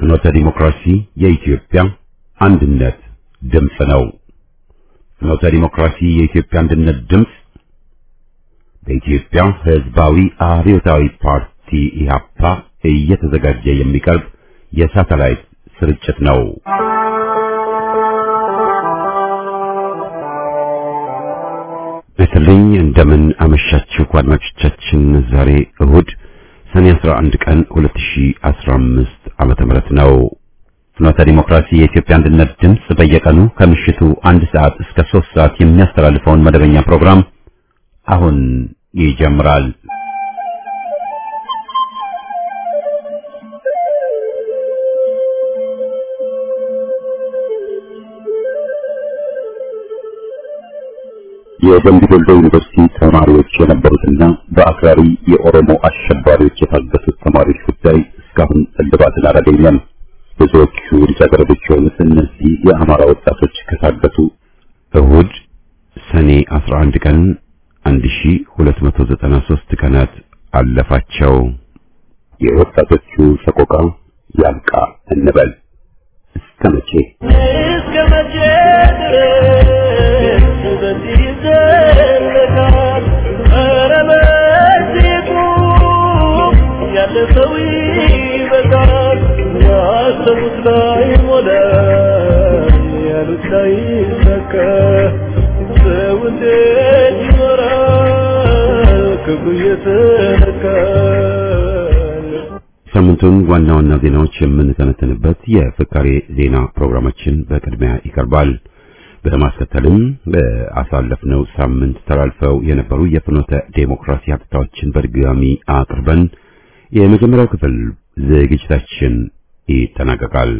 ፍኖተ ዲሞክራሲ የኢትዮጵያ አንድነት ድምፅ ነው። ፍኖተ ዲሞክራሲ የኢትዮጵያ አንድነት ድምፅ በኢትዮጵያ ሕዝባዊ አብዮታዊ ፓርቲ ኢህአፓ እየተዘጋጀ የሚቀርብ የሳተላይት ስርጭት ነው። በተለይ እንደምን አመሻችሁ አድማጮቻችን። ዛሬ እሁድ ሰኔ 11 ቀን 2015 ዓመተ ምህረት ነው። ፍኖተ ዲሞክራሲ የኢትዮጵያ አንድነት ድምፅ በየቀኑ ከምሽቱ አንድ ሰዓት እስከ 3 ሰዓት የሚያስተላልፈውን መደበኛ ፕሮግራም አሁን ይጀምራል። የደምቢ ዶሎ ዩኒቨርሲቲ ተማሪዎች የነበሩትና በአክራሪ የኦሮሞ አሸባሪዎች የታገቱት ተማሪዎች ጉዳይ እስካሁን እልባትን አላገኘም። ብዙዎቹ ልጃገረዶች የሆኑት እነዚህ የአማራ ወጣቶች ከታገቱ እሁድ ሰኔ 11 ቀን 1293 ቀናት አለፋቸው። የወጣቶቹ ሰቆቃ ያብቃ እንበል። እስከ መቼ እስከ መቼ ድረስ በዚህ ይዘለቃል? ኧረ በዚህ ቁም፣ ያለ ሰው ይበቃል። ያሰቡት ላይ ሞላ፣ ያሉት ላይ ሰካ። ሰው እንዴት ይኖራል ክብሩ እየተነካ? ሳምንቱን ዋና ዋና ዜናዎች የምንተነተንበት የፍካሬ ዜና ፕሮግራማችን በቅድሚያ ይቀርባል። በማስከተልም በአሳለፍነው ሳምንት ተላልፈው የነበሩ የፍኖተ ዴሞክራሲ ሀብታዎችን በድጋሚ አቅርበን የመጀመሪያው ክፍል ዝግጅታችን ይጠናቀቃል።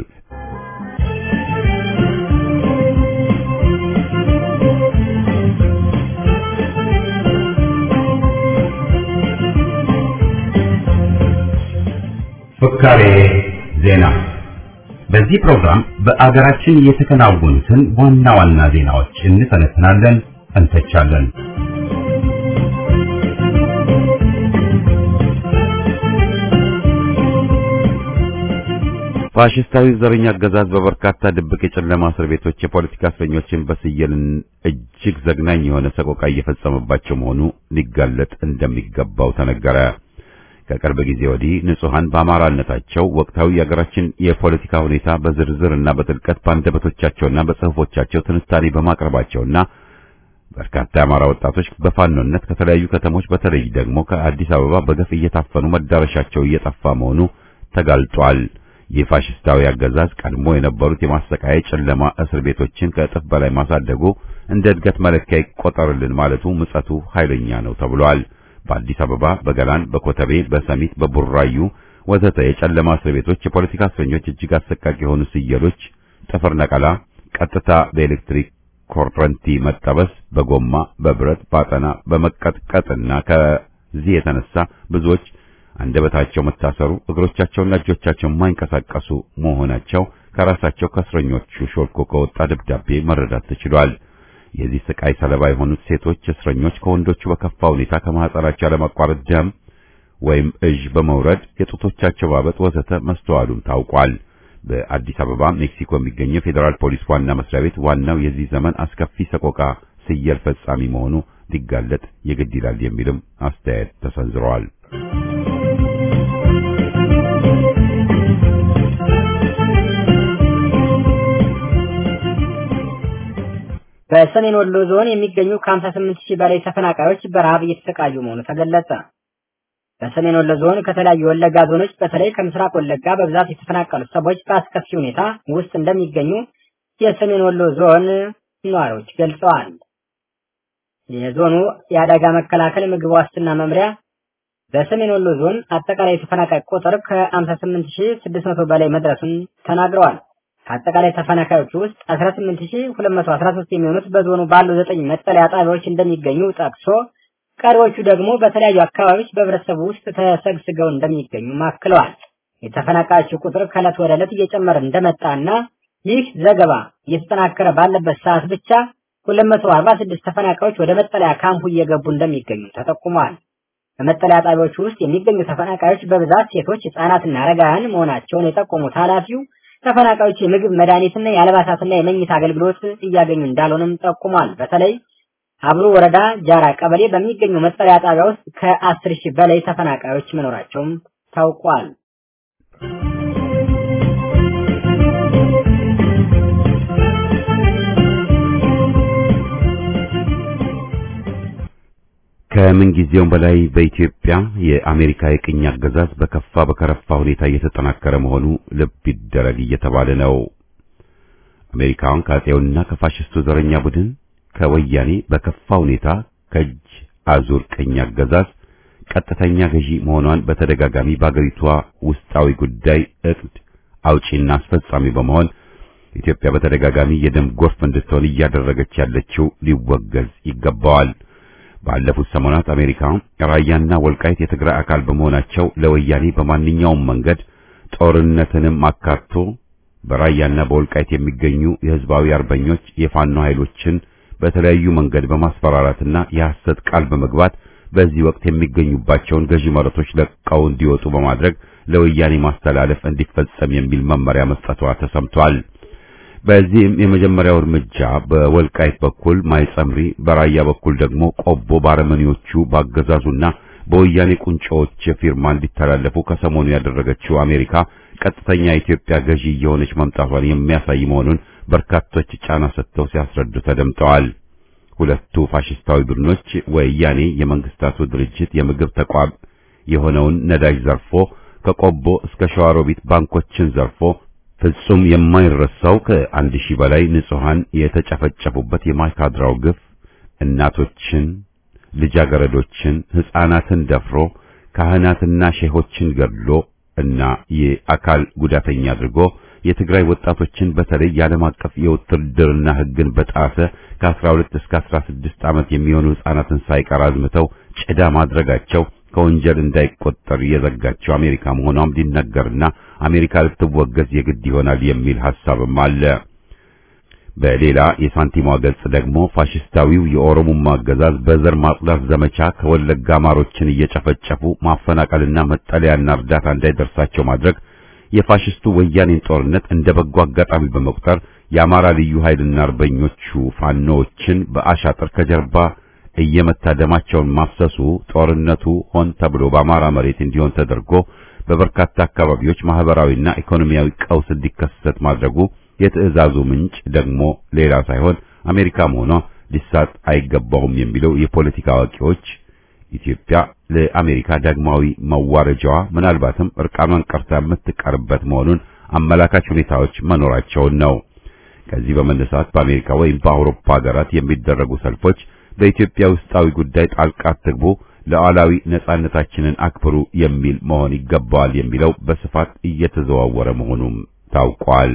ፍካሬ ዜና። በዚህ ፕሮግራም በአገራችን የተከናወኑትን ዋና ዋና ዜናዎች እንተነትናለን፣ እንተቻለን። ፋሽስታዊ ዘረኛ አገዛዝ በበርካታ ድብቅ የጨለማ እስር ቤቶች የፖለቲካ እስረኞችን በስየልን እጅግ ዘግናኝ የሆነ ሰቆቃ እየፈጸመባቸው መሆኑ ሊጋለጥ እንደሚገባው ተነገረ። ከቅርብ ጊዜ ወዲህ ንጹሐን በአማራነታቸው ወቅታዊ የሀገራችን የፖለቲካ ሁኔታ በዝርዝር እና በጥልቀት በአንደበቶቻቸውና በጽሑፎቻቸው ትንታኔ በማቅረባቸውና በርካታ የአማራ ወጣቶች በፋኖነት ከተለያዩ ከተሞች በተለይ ደግሞ ከአዲስ አበባ በገፍ እየታፈኑ መዳረሻቸው እየጠፋ መሆኑ ተጋልጧል። ይህ ፋሽስታዊ አገዛዝ ቀድሞ የነበሩት የማሰቃያ ጨለማ እስር ቤቶችን ከእጥፍ በላይ ማሳደጉ እንደ እድገት መለኪያ ይቆጠርልን ማለቱ ምጸቱ ኃይለኛ ነው ተብሏል። በአዲስ አበባ፣ በገላን፣ በኮተቤ፣ በሰሚት፣ በቡራዩ ወዘተ የጨለማ እስር ቤቶች የፖለቲካ እስረኞች እጅግ አሰቃቂ የሆኑ ስየሎች፣ ጥፍር ነቀላ፣ ቀጥታ በኤሌክትሪክ ኮረንቲ መጠበስ፣ በጎማ፣ በብረት፣ ባጠና፣ በመቀጥቀጥና ከዚህ የተነሳ ብዙዎች አንደበታቸው መታሰሩ፣ እግሮቻቸውና እጆቻቸው የማይንቀሳቀሱ መሆናቸው ከራሳቸው ከእስረኞቹ ሾልኮ ከወጣ ደብዳቤ መረዳት ተችሏል። የዚህ ስቃይ ሰለባ የሆኑት ሴቶች እስረኞች ከወንዶቹ በከፋ ሁኔታ ከማህፀናቸው ያለማቋረጥ ደም ወይም እዥ በመውረድ የጡቶቻቸው ማበጥ ወዘተ መስተዋሉም ታውቋል። በአዲስ አበባ ሜክሲኮ የሚገኘው ፌዴራል ፖሊስ ዋና መስሪያ ቤት ዋናው የዚህ ዘመን አስከፊ ሰቆቃ ስየል ፈጻሚ መሆኑ ሊጋለጥ የግድ ይላል የሚልም አስተያየት ተሰንዝረዋል። በሰሜን ወሎ ዞን የሚገኙ ከ58 ሺህ በላይ ተፈናቃዮች በረሃብ እየተሰቃዩ መሆኑ ተገለጸ። በሰሜን ወሎ ዞን ከተለያዩ ወለጋ ዞኖች በተለይ ከምስራቅ ወለጋ በብዛት የተፈናቀሉ ሰዎች በአስከፊ ሁኔታ ውስጥ እንደሚገኙ የሰሜን ወሎ ዞን ነዋሪዎች ገልጸዋል። የዞኑ የአደጋ መከላከል ምግብ ዋስትና መምሪያ በሰሜን ወሎ ዞን አጠቃላይ የተፈናቃይ ቁጥር ከ58600 በላይ መድረሱን ተናግረዋል። ከአጠቃላይ ተፈናቃዮች ውስጥ 18213 የሚሆኑት በዞኑ ባሉ ዘጠኝ መጠለያ ጣቢያዎች እንደሚገኙ ጠቅሶ ቀሪዎቹ ደግሞ በተለያዩ አካባቢዎች በህብረተሰቡ ውስጥ ተሰግስገው እንደሚገኙ ማክለዋል። የተፈናቃዮቹ ቁጥር ከዕለት ወደ ዕለት እየጨመረ እንደመጣና ይህ ዘገባ እየተጠናከረ ባለበት ሰዓት ብቻ 246 ተፈናቃዮች ወደ መጠለያ ካምፑ እየገቡ እንደሚገኙ ተጠቁሟል። በመጠለያ ጣቢያዎቹ ውስጥ የሚገኙ ተፈናቃዮች በብዛት ሴቶች፣ ህጻናትና አረጋውያን መሆናቸውን የጠቆሙት ኃላፊው ተፈናቃዮች የምግብ መድኃኒትና የአልባሳትና የመኝታ አገልግሎት እያገኙ እንዳልሆነም ጠቁሟል። በተለይ አብሮ ወረዳ ጃራ ቀበሌ በሚገኙ መጠለያ ጣቢያ ውስጥ ከአስር ሺህ በላይ ተፈናቃዮች መኖራቸውም ታውቋል። ከምን ጊዜውም በላይ በኢትዮጵያ የአሜሪካ የቅኝ አገዛዝ በከፋ በከረፋ ሁኔታ እየተጠናከረ መሆኑ ልብ ይደረግ እየተባለ ነው። አሜሪካውን ከአፄውና ከፋሽስቱ ዘረኛ ቡድን ከወያኔ በከፋ ሁኔታ ከእጅ አዙር ቅኝ አገዛዝ ቀጥተኛ ገዢ መሆኗን በተደጋጋሚ በአገሪቷ ውስጣዊ ጉዳይ እቅድ አውጪና አስፈጻሚ በመሆን ኢትዮጵያ በተደጋጋሚ የደም ጎርፍ እንድትሆን እያደረገች ያለችው ሊወገዝ ይገባዋል። ባለፉት ሰሞናት አሜሪካ ራያና ወልቃይት የትግራይ አካል በመሆናቸው ለወያኔ በማንኛውም መንገድ ጦርነትንም አካቶ በራያና በወልቃይት የሚገኙ የህዝባዊ አርበኞች የፋኖ ኃይሎችን በተለያዩ መንገድ በማስፈራራትና የሐሰት ቃል በመግባት በዚህ ወቅት የሚገኙባቸውን ገዢ መሬቶች ለቀው እንዲወጡ በማድረግ ለወያኔ ማስተላለፍ እንዲፈጸም የሚል መመሪያ መስጠቷ ተሰምቷል። በዚህም የመጀመሪያው እርምጃ በወልቃይት በኩል ማይጸምሪ፣ በራያ በኩል ደግሞ ቆቦ ባረመኔዎቹ ባገዛዙና በወያኔ ቁንጮዎች ፊርማ እንዲተላለፉ ከሰሞኑ ያደረገችው አሜሪካ ቀጥተኛ የኢትዮጵያ ገዢ እየሆነች መምጣቷን የሚያሳይ መሆኑን በርካቶች ጫና ሰጥተው ሲያስረዱ ተደምጠዋል። ሁለቱ ፋሽስታዊ ቡድኖች ወያኔ የመንግስታቱ ድርጅት የምግብ ተቋም የሆነውን ነዳጅ ዘርፎ ከቆቦ እስከ ሸዋሮቢት ባንኮችን ዘርፎ ፍጹም የማይረሳው ከአንድ ሺህ በላይ ንጹሃን የተጨፈጨፉበት የማይካድራው ግፍ እናቶችን፣ ልጃገረዶችን፣ ሕፃናትን ደፍሮ ካህናትና ሼሆችን ገድሎ እና የአካል ጉዳተኛ አድርጎ የትግራይ ወጣቶችን በተለይ የዓለም አቀፍ የውትድርና ሕግን በጣሰ ከ12 እስከ 16 ዓመት የሚሆኑ ሕፃናትን ሳይቀር አዝምተው ጭዳ ማድረጋቸው ከወንጀል እንዳይቆጠር የዘጋቸው አሜሪካ መሆኗም ሊነገርና አሜሪካ ልትወገዝ የግድ ይሆናል የሚል ሐሳብም አለ። በሌላ የሳንቲሟ ገጽ ደግሞ ፋሽስታዊው የኦሮሞማ አገዛዝ በዘር ማጽዳት ዘመቻ ከወለጋ አማሮችን እየጨፈጨፉ ማፈናቀልና መጠለያና እርዳታ እንዳይደርሳቸው ማድረግ የፋሽስቱ ወያኔን ጦርነት እንደ በጎ አጋጣሚ በመቁጠር የአማራ ልዩ ኃይልና አርበኞቹ ፋኖዎችን በአሻጥር ከጀርባ እየመታ ደማቸውን ማፍሰሱ ጦርነቱ ሆን ተብሎ በአማራ መሬት እንዲሆን ተደርጎ በበርካታ አካባቢዎች ማህበራዊና ኢኮኖሚያዊ ቀውስ እንዲከሰት ማድረጉ የትዕዛዙ ምንጭ ደግሞ ሌላ ሳይሆን አሜሪካ መሆኗ ሊሳት አይገባውም የሚለው የፖለቲካ አዋቂዎች ኢትዮጵያ ለአሜሪካ ዳግማዊ መዋረጃዋ ምናልባትም እርቃኗን ቀርታ የምትቀርበት መሆኑን አመላካች ሁኔታዎች መኖራቸውን ነው። ከዚህ በመነሳት በአሜሪካ ወይም በአውሮፓ ሀገራት የሚደረጉ ሰልፎች በኢትዮጵያ ውስጣዊ ጉዳይ ጣልቃ አትግቡ፣ ሉዓላዊ ነጻነታችንን አክብሩ የሚል መሆን ይገባዋል የሚለው በስፋት እየተዘዋወረ መሆኑም ታውቋል።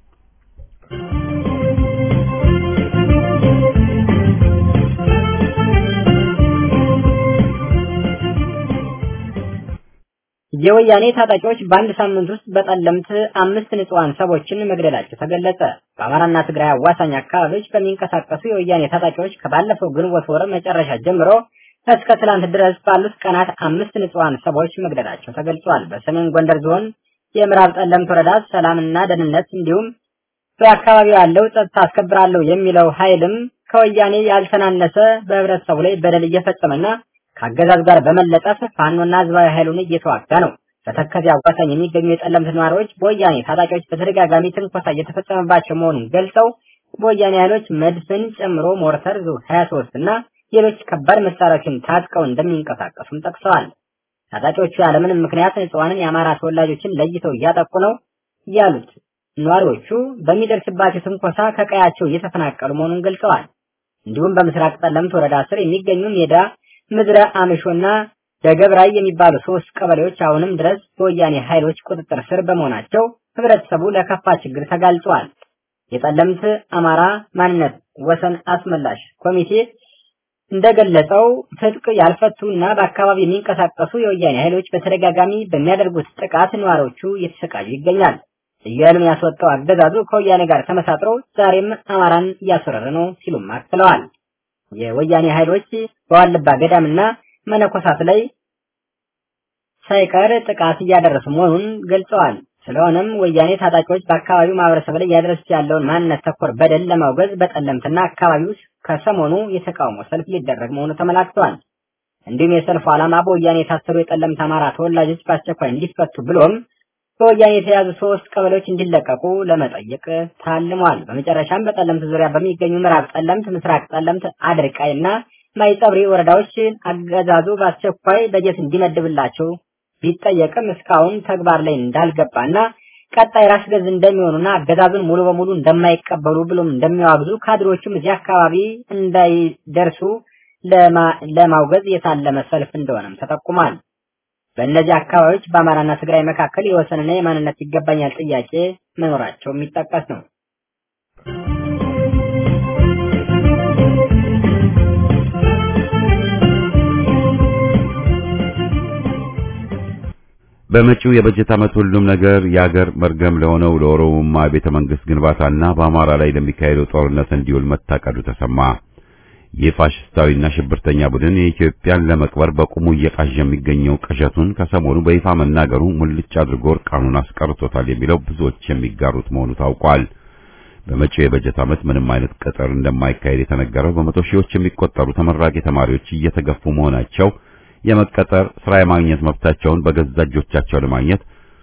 የወያኔ ታጣቂዎች በአንድ ሳምንት ውስጥ በጠለምት አምስት ንጹሃን ሰዎችን መግደላቸው ተገለጸ። በአማራና ትግራይ አዋሳኝ አካባቢዎች በሚንቀሳቀሱ የወያኔ ታጣቂዎች ከባለፈው ግንቦት ወር መጨረሻ ጀምሮ እስከ ትላንት ድረስ ባሉት ቀናት አምስት ንጹሃን ሰዎች መግደላቸው ተገልጿል። በሰሜን ጎንደር ዞን የምዕራብ ጠለምት ወረዳ ሰላምና ደህንነት እንዲሁም በአካባቢው ያለው ጸጥታ አስከብራለሁ የሚለው ኃይልም ከወያኔ ያልተናነሰ በህብረተሰቡ ላይ በደል እየፈጸመና ከአገዛዝ ጋር በመለጠፍ ፋኖና ህዝባዊ ኃይሉን እየተዋጋ ነው። በተከዜ አዋሳኝ የሚገኙ የጠለምት ነዋሪዎች በወያኔ ታጣቂዎች በተደጋጋሚ ትንኮሳ እየተፈጸመባቸው መሆኑን ገልጸው በወያኔ ኃይሎች መድፍን ጨምሮ ሞርተር ዙ 23 እና ሌሎች ከባድ መሳሪያዎችን ታጥቀው እንደሚንቀሳቀሱም ጠቅሰዋል። ታጣቂዎቹ ያለምንም ምክንያት ንጹሃንን የአማራ ተወላጆችን ለይተው እያጠቁ ነው ያሉት ነዋሪዎቹ በሚደርስባቸው ትንኮሳ ከቀያቸው እየተፈናቀሉ መሆኑን ገልጸዋል። እንዲሁም በምስራቅ ጠለምት ወረዳ ስር የሚገኙ ሜዳ ምድረ አመሾና ደገብራይ የሚባሉ ሶስት ቀበሌዎች አሁንም ድረስ በወያኔ ኃይሎች ቁጥጥር ስር በመሆናቸው ህብረተሰቡ ለከፋ ችግር ተጋልጿል። የጠለምት አማራ ማንነት ወሰን አስመላሽ ኮሚቴ እንደገለጸው ትጥቅ ያልፈቱና በአካባቢ የሚንቀሳቀሱ የወያኔ ኃይሎች በተደጋጋሚ በሚያደርጉት ጥቃት ነዋሪዎቹ እየተሰቃዩ ይገኛል። ልዩ ኃይሉን ያስወጣው አገዛዙ ከወያኔ ጋር ተመሳጥሮ ዛሬም አማራን እያስወረረ ነው ሲሉም አክለዋል። የወያኔ ኃይሎች በዋልባ ገዳምና መነኮሳት ላይ ሳይቀር ጥቃት እያደረሱ መሆኑን ገልጸዋል። ስለሆነም ወያኔ ታጣቂዎች በአካባቢው ማህበረሰብ ላይ እያደረሱት ያለውን ማንነት ተኮር በደል ለማውገዝ በጠለምትና አካባቢው ከሰሞኑ የተቃውሞ ሰልፍ ሊደረግ መሆኑ ተመላክቷል። እንዲሁም የሰልፉ ዓላማ በወያኔ የታሰሩ የጠለምት አማራ ተወላጆች በአስቸኳይ እንዲፈቱ ብሎም በወያኔ የተያዙ ሶስት ቀበሌዎች እንዲለቀቁ ለመጠየቅ ታልሟል። በመጨረሻም በጠለምት ዙሪያ በሚገኙ ምዕራብ ጠለምት፣ ምስራቅ ጠለምት፣ አድርቃይ እና ማይጸብሪ ወረዳዎች አገዛዙ በአስቸኳይ በጀት እንዲመድብላቸው ቢጠየቅም እስካሁን ተግባር ላይ እንዳልገባና ቀጣይ ራስ ገዝ እንደሚሆኑና አገዛዙን ሙሉ በሙሉ እንደማይቀበሉ ብሎም እንደሚያዋግዙ ካድሮቹም እዚህ አካባቢ እንዳይደርሱ ለማውገዝ የታለመ ሰልፍ እንደሆነም ተጠቁሟል። በእነዚህ አካባቢዎች በአማራና ትግራይ መካከል የወሰንና የማንነት ይገባኛል ጥያቄ መኖራቸው የሚጠቀስ ነው። በመጪው የበጀት ዓመት ሁሉም ነገር የአገር መርገም ለሆነው ለኦሮሞማ ቤተ መንግስት ግንባታና በአማራ ላይ ለሚካሄደው ጦርነት እንዲውል መታቀዱ ተሰማ። ይህ ፋሽስታዊና ሽብርተኛ ቡድን የኢትዮጵያን ለመቅበር በቁሙ እየቃዠ የሚገኘው ቅዠቱን ከሰሞኑ በይፋ መናገሩ ሙልጭ አድርጎ እርቃኑን አስቀርቶታል የሚለው ብዙዎች የሚጋሩት መሆኑ ታውቋል። በመጪው የበጀት ዓመት ምንም አይነት ቅጥር እንደማይካሄድ የተነገረው በመቶ ሺዎች የሚቆጠሩ ተመራቂ ተማሪዎች እየተገፉ መሆናቸው የመቀጠር ስራ የማግኘት መብታቸውን በገዛ እጆቻቸው ለማግኘት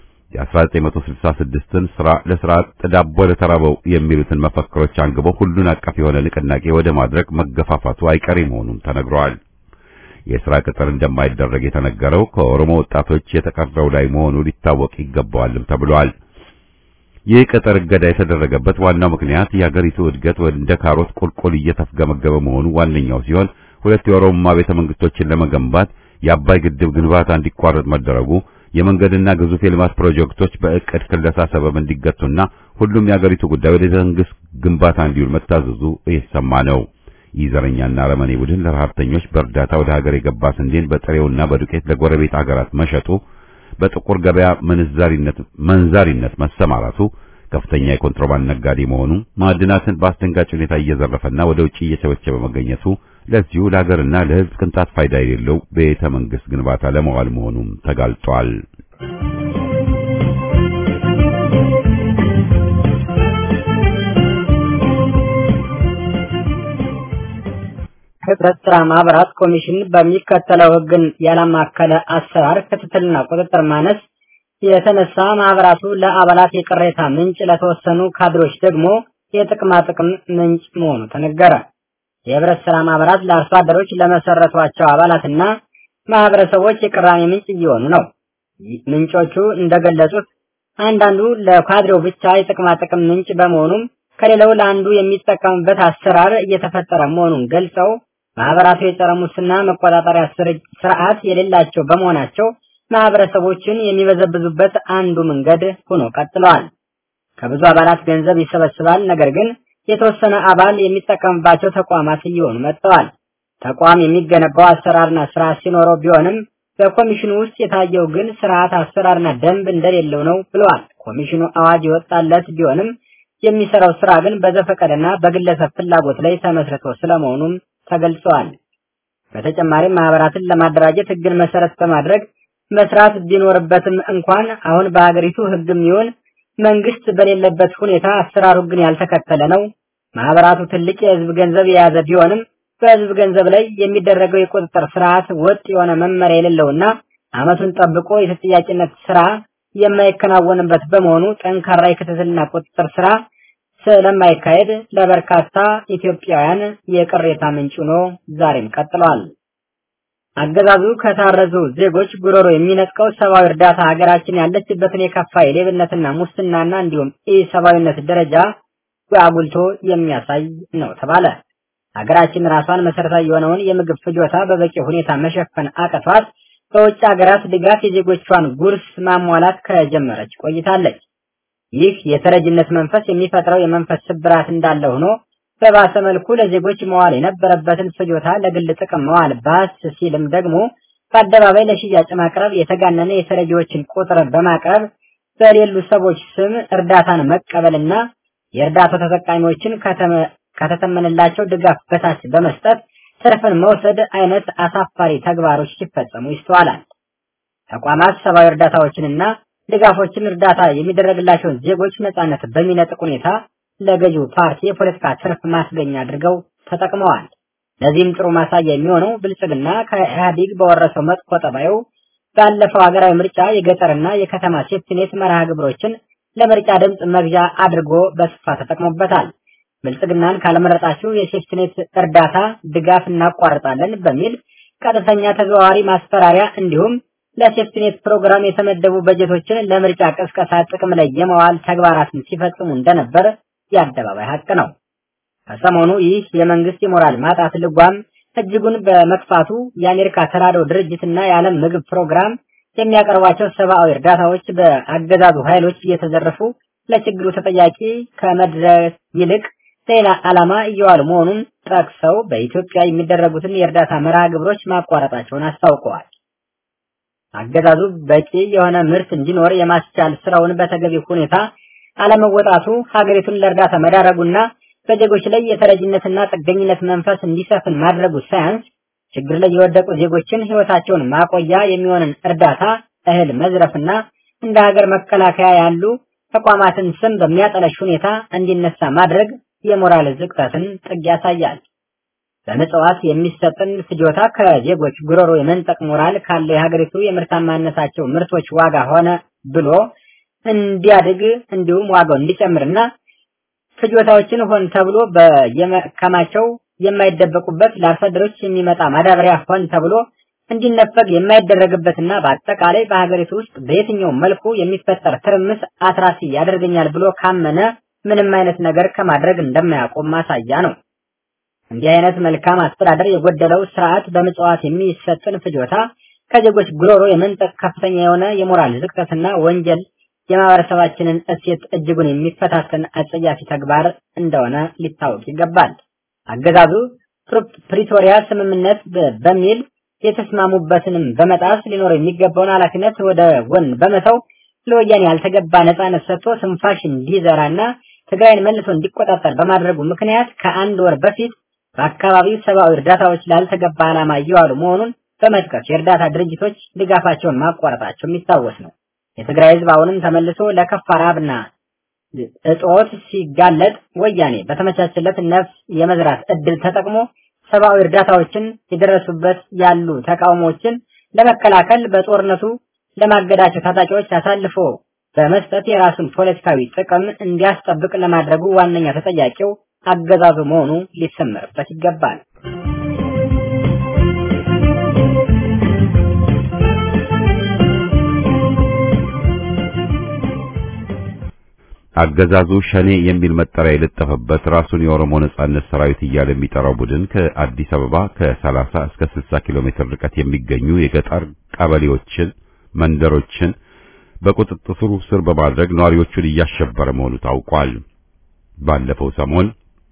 የ1966ን ስራ ለስራ ዳቦ ለተራበው የሚሉትን መፈክሮች አንግበው ሁሉን አቀፍ የሆነ ንቅናቄ ወደ ማድረግ መገፋፋቱ አይቀሬ መሆኑን ተነግረዋል። የስራ ቅጥር እንደማይደረግ የተነገረው ከኦሮሞ ወጣቶች የተቀረው ላይ መሆኑ ሊታወቅ ይገባዋልም ተብሏል። ይህ ቅጥር እገዳ የተደረገበት ዋናው ምክንያት የአገሪቱ እድገት እንደ ካሮት ቁልቁል እየተፍገመገመ መሆኑ ዋነኛው ሲሆን ሁለት የኦሮሞማ ቤተ መንግስቶችን ለመገንባት የአባይ ግድብ ግንባታ እንዲቋረጥ መደረጉ የመንገድና ግዙፍ የልማት ፕሮጀክቶች በእቅድ ክለሳ ሰበብ እንዲገቱና ሁሉም የአገሪቱ ጉዳይ ወደ መንግስት ግንባታ እንዲውል መታዘዙ እየተሰማ ነው። ይህ ዘረኛና አረመኔ ቡድን ለረሀብተኞች በእርዳታ ወደ ሀገር የገባ ስንዴን በጥሬውና በዱቄት ለጎረቤት ሀገራት መሸጡ፣ በጥቁር ገበያ ምንዛሪነት መንዛሪነት መሰማራቱ፣ ከፍተኛ የኮንትሮባንድ ነጋዴ መሆኑ፣ ማዕድናትን በአስደንጋጭ ሁኔታ እየዘረፈና ወደ ውጭ እየቸበቸበ መገኘቱ ለዚሁ ለሀገርና ለሕዝብ ቅንጣት ፋይዳ የሌለው ቤተ መንግስት ግንባታ ለመዋል መሆኑም ተጋልጧል። ህብረት ስራ ማህበራት ኮሚሽን በሚከተለው ህግን ያላማከለ አሰራር ክትትልና ቁጥጥር ማነስ የተነሳ ማህበራቱ ለአባላት የቅሬታ ምንጭ፣ ለተወሰኑ ካድሮች ደግሞ የጥቅማ ጥቅም ምንጭ መሆኑ ተነገረ። የህብረት ስራ ማህበራት ለአርሶ አደሮች ለመሰረቷቸው አባላትና ማህበረሰቦች የቅራኔ ምንጭ እየሆኑ ነው። ምንጮቹ እንደገለጹት አንዳንዱ ለካድሬው ብቻ የጥቅማ ጥቅም ምንጭ በመሆኑም ከሌላው ለአንዱ የሚጠቀምበት አሰራር እየተፈጠረ መሆኑን ገልጸው ማህበራቱ የጸረ ሙስና መቆጣጠሪያ ስርዓት የሌላቸው በመሆናቸው ማህበረሰቦችን የሚበዘብዙበት አንዱ መንገድ ሆኖ ቀጥለዋል። ከብዙ አባላት ገንዘብ ይሰበስባል፣ ነገር ግን የተወሰነ አባል የሚጠቀምባቸው ተቋማት እየሆኑ መጥተዋል። ተቋም የሚገነባው አሰራርና ስርዓት ሲኖረው ቢሆንም በኮሚሽኑ ውስጥ የታየው ግን ስርዓት አሰራርና ደንብ እንደሌለው ነው ብለዋል። ኮሚሽኑ አዋጅ የወጣለት ቢሆንም የሚሰራው ስራ ግን በዘፈቀደና በግለሰብ ፍላጎት ላይ ተመስርቶ ስለመሆኑም ተገልጸዋል። በተጨማሪም ማህበራትን ለማደራጀት ህግን መሰረት በማድረግ መስራት ቢኖርበትም እንኳን አሁን በሀገሪቱ ህግም ይሁን መንግስት በሌለበት ሁኔታ አሰራሩ ግን ያልተከተለ ነው። ማህበራቱ ትልቅ የህዝብ ገንዘብ የያዘ ቢሆንም በህዝብ ገንዘብ ላይ የሚደረገው የቁጥጥር ስርዓት ወጥ የሆነ መመሪያ የሌለውና አመቱን ጠብቆ የተጠያቂነት ስራ የማይከናወንበት በመሆኑ ጠንካራ የክትትልና ቁጥጥር ስራ ስለማይካሄድ ለበርካታ ኢትዮጵያውያን የቅሬታ ምንጭ ሆኖ ዛሬም ቀጥሏል። አገዛዙ ከታረዙ ዜጎች ጉሮሮ የሚነጥቀው ሰብአዊ እርዳታ ሀገራችን ያለችበትን የከፋ የሌብነትና ሙስናና እንዲሁም ኢሰብአዊነት ደረጃ አጉልቶ የሚያሳይ ነው ተባለ። ሀገራችን ራሷን መሰረታዊ የሆነውን የምግብ ፍጆታ በበቂ ሁኔታ መሸፈን አቅቷት በውጭ ሀገራት ድጋፍ የዜጎቿን ጉርስ ማሟላት ከጀመረች ቆይታለች። ይህ የተረጅነት መንፈስ የሚፈጥረው የመንፈስ ስብራት እንዳለ ሆኖ በባሰ መልኩ ለዜጎች መዋል የነበረበትን ፍጆታ ለግል ጥቅም መዋል ባስ ሲልም ደግሞ በአደባባይ ለሽያጭ ማቅረብ፣ የተጋነነ የተረጂዎችን ቁጥር በማቅረብ በሌሉ ሰዎች ስም እርዳታን መቀበልና የእርዳታው ተጠቃሚዎችን ከተተመነላቸው ድጋፍ በታች በመስጠት ትርፍን መውሰድ አይነት አሳፋሪ ተግባሮች ሲፈጸሙ ይስተዋላል። ተቋማት ሰብአዊ እርዳታዎችንና ድጋፎችን እርዳታ የሚደረግላቸውን ዜጎች ነጻነት በሚነጥቅ ሁኔታ ለገዢው ፓርቲ የፖለቲካ ትርፍ ማስገኛ አድርገው ተጠቅመዋል። ለዚህም ጥሩ ማሳያ የሚሆነው ብልጽግና ከኢህአዴግ በወረሰው መጥፎ ጠባዩ ባለፈው ሀገራዊ ምርጫ የገጠርና የከተማ ሴፍቲኔት መርሃ ግብሮችን ለምርጫ ድምፅ መግዣ አድርጎ በስፋት ተጠቅሞበታል። ብልጽግናን ካለመረጣችሁ የሴፍቲኔት እርዳታ ድጋፍ እናቋርጣለን በሚል ቀጥተኛ ተዘዋዋሪ ማስፈራሪያ እንዲሁም ለሴፍቲኔት ፕሮግራም የተመደቡ በጀቶችን ለምርጫ ቅስቀሳ ጥቅም ላይ የመዋል ተግባራትን ሲፈጽሙ እንደነበር የአደባባይ ሀቅ ነው። ከሰሞኑ ይህ የመንግስት የሞራል ማጣት ልጓም እጅጉን በመክፋቱ የአሜሪካ ተራድኦ ድርጅትና የዓለም ምግብ ፕሮግራም የሚያቀርቧቸው ሰብአዊ እርዳታዎች በአገዛዙ ኃይሎች እየተዘረፉ ለችግሩ ተጠያቂ ከመድረስ ይልቅ ሌላ ዓላማ እየዋሉ መሆኑን ጠቅሰው በኢትዮጵያ የሚደረጉትን የእርዳታ መርሃ ግብሮች ማቋረጣቸውን አስታውቀዋል። አገዛዙ በቂ የሆነ ምርት እንዲኖር የማስቻል ስራውን በተገቢ ሁኔታ አለመወጣቱ ሀገሪቱን ለእርዳታ መዳረጉና በዜጎች ላይ የተረጅነትና ጥገኝነት መንፈስ እንዲሰፍን ማድረጉ ሳያንስ ችግር ላይ የወደቁ ዜጎችን ህይወታቸውን ማቆያ የሚሆንን እርዳታ እህል መዝረፍና እንደ ሀገር መከላከያ ያሉ ተቋማትን ስም በሚያጠለሽ ሁኔታ እንዲነሳ ማድረግ የሞራል ዝቅጠትን ጥግ ያሳያል። በምጽዋት የሚሰጥን ፍጆታ ከዜጎች ጉሮሮ የመንጠቅ ሞራል ካለው የሀገሪቱ የምርታማነታቸው ምርቶች ዋጋ ሆነ ብሎ እንዲያድግ እንዲሁም ዋጋው እንዲጨምርና ፍጆታዎችን ሆን ተብሎ በየመከማቸው የማይደበቁበት ለአርሶ አደሮች የሚመጣ ማዳበሪያ ሆን ተብሎ እንዲነፈግ የማይደረግበትና በአጠቃላይ በሀገሪቱ ውስጥ በየትኛውም መልኩ የሚፈጠር ትርምስ አትራፊ ያደርገኛል ብሎ ካመነ ምንም አይነት ነገር ከማድረግ እንደማያቆም ማሳያ ነው። እንዲህ አይነት መልካም አስተዳደር የጎደለው ስርዓት በምጽዋት የሚሰጥን ፍጆታ ከዜጎች ጉሮሮ የመንጠቅ ከፍተኛ የሆነ የሞራል ዝቅጠትና ወንጀል የማህበረሰባችንን እሴት እጅጉን የሚፈታተን አጸያፊ ተግባር እንደሆነ ሊታወቅ ይገባል። አገዛዙ ፕሪቶሪያ ስምምነት በሚል የተስማሙበትንም በመጣስ ሊኖር የሚገባውን ኃላፊነት ወደ ጎን በመተው ለወያኔ ያልተገባ ነጻነት ሰጥቶ ስንፋሽ እንዲዘራና ትግራይን መልሶ እንዲቆጣጠር በማድረጉ ምክንያት ከአንድ ወር በፊት በአካባቢው ሰብአዊ እርዳታዎች ላልተገባ ዓላማ እየዋሉ መሆኑን በመጥቀስ የእርዳታ ድርጅቶች ድጋፋቸውን ማቋረጣቸው የሚታወስ ነው። የትግራይ ህዝብ አሁንም ተመልሶ ለከፋ ረሃብና እጦት ሲጋለጥ ወያኔ በተመቻቸለት ነፍስ የመዝራት እድል ተጠቅሞ ሰብአዊ እርዳታዎችን የደረሱበት ያሉ ተቃውሞዎችን ለመከላከል በጦርነቱ ለማገዳቸው ታጣቂዎች አሳልፎ በመስጠት የራሱን ፖለቲካዊ ጥቅም እንዲያስጠብቅ ለማድረጉ ዋነኛ ተጠያቂው አገዛዙ መሆኑ ሊሰመርበት ይገባል። አገዛዙ ሸኔ የሚል መጠሪያ የለጠፈበት ራሱን የኦሮሞ ነጻነት ሰራዊት እያለ የሚጠራው ቡድን ከአዲስ አበባ ከ30 እስከ 60 ኪሎ ሜትር ርቀት የሚገኙ የገጠር ቀበሌዎችን፣ መንደሮችን በቁጥጥሩ ስር በማድረግ ነዋሪዎቹን እያሸበረ መሆኑ ታውቋል። ባለፈው ሰሞን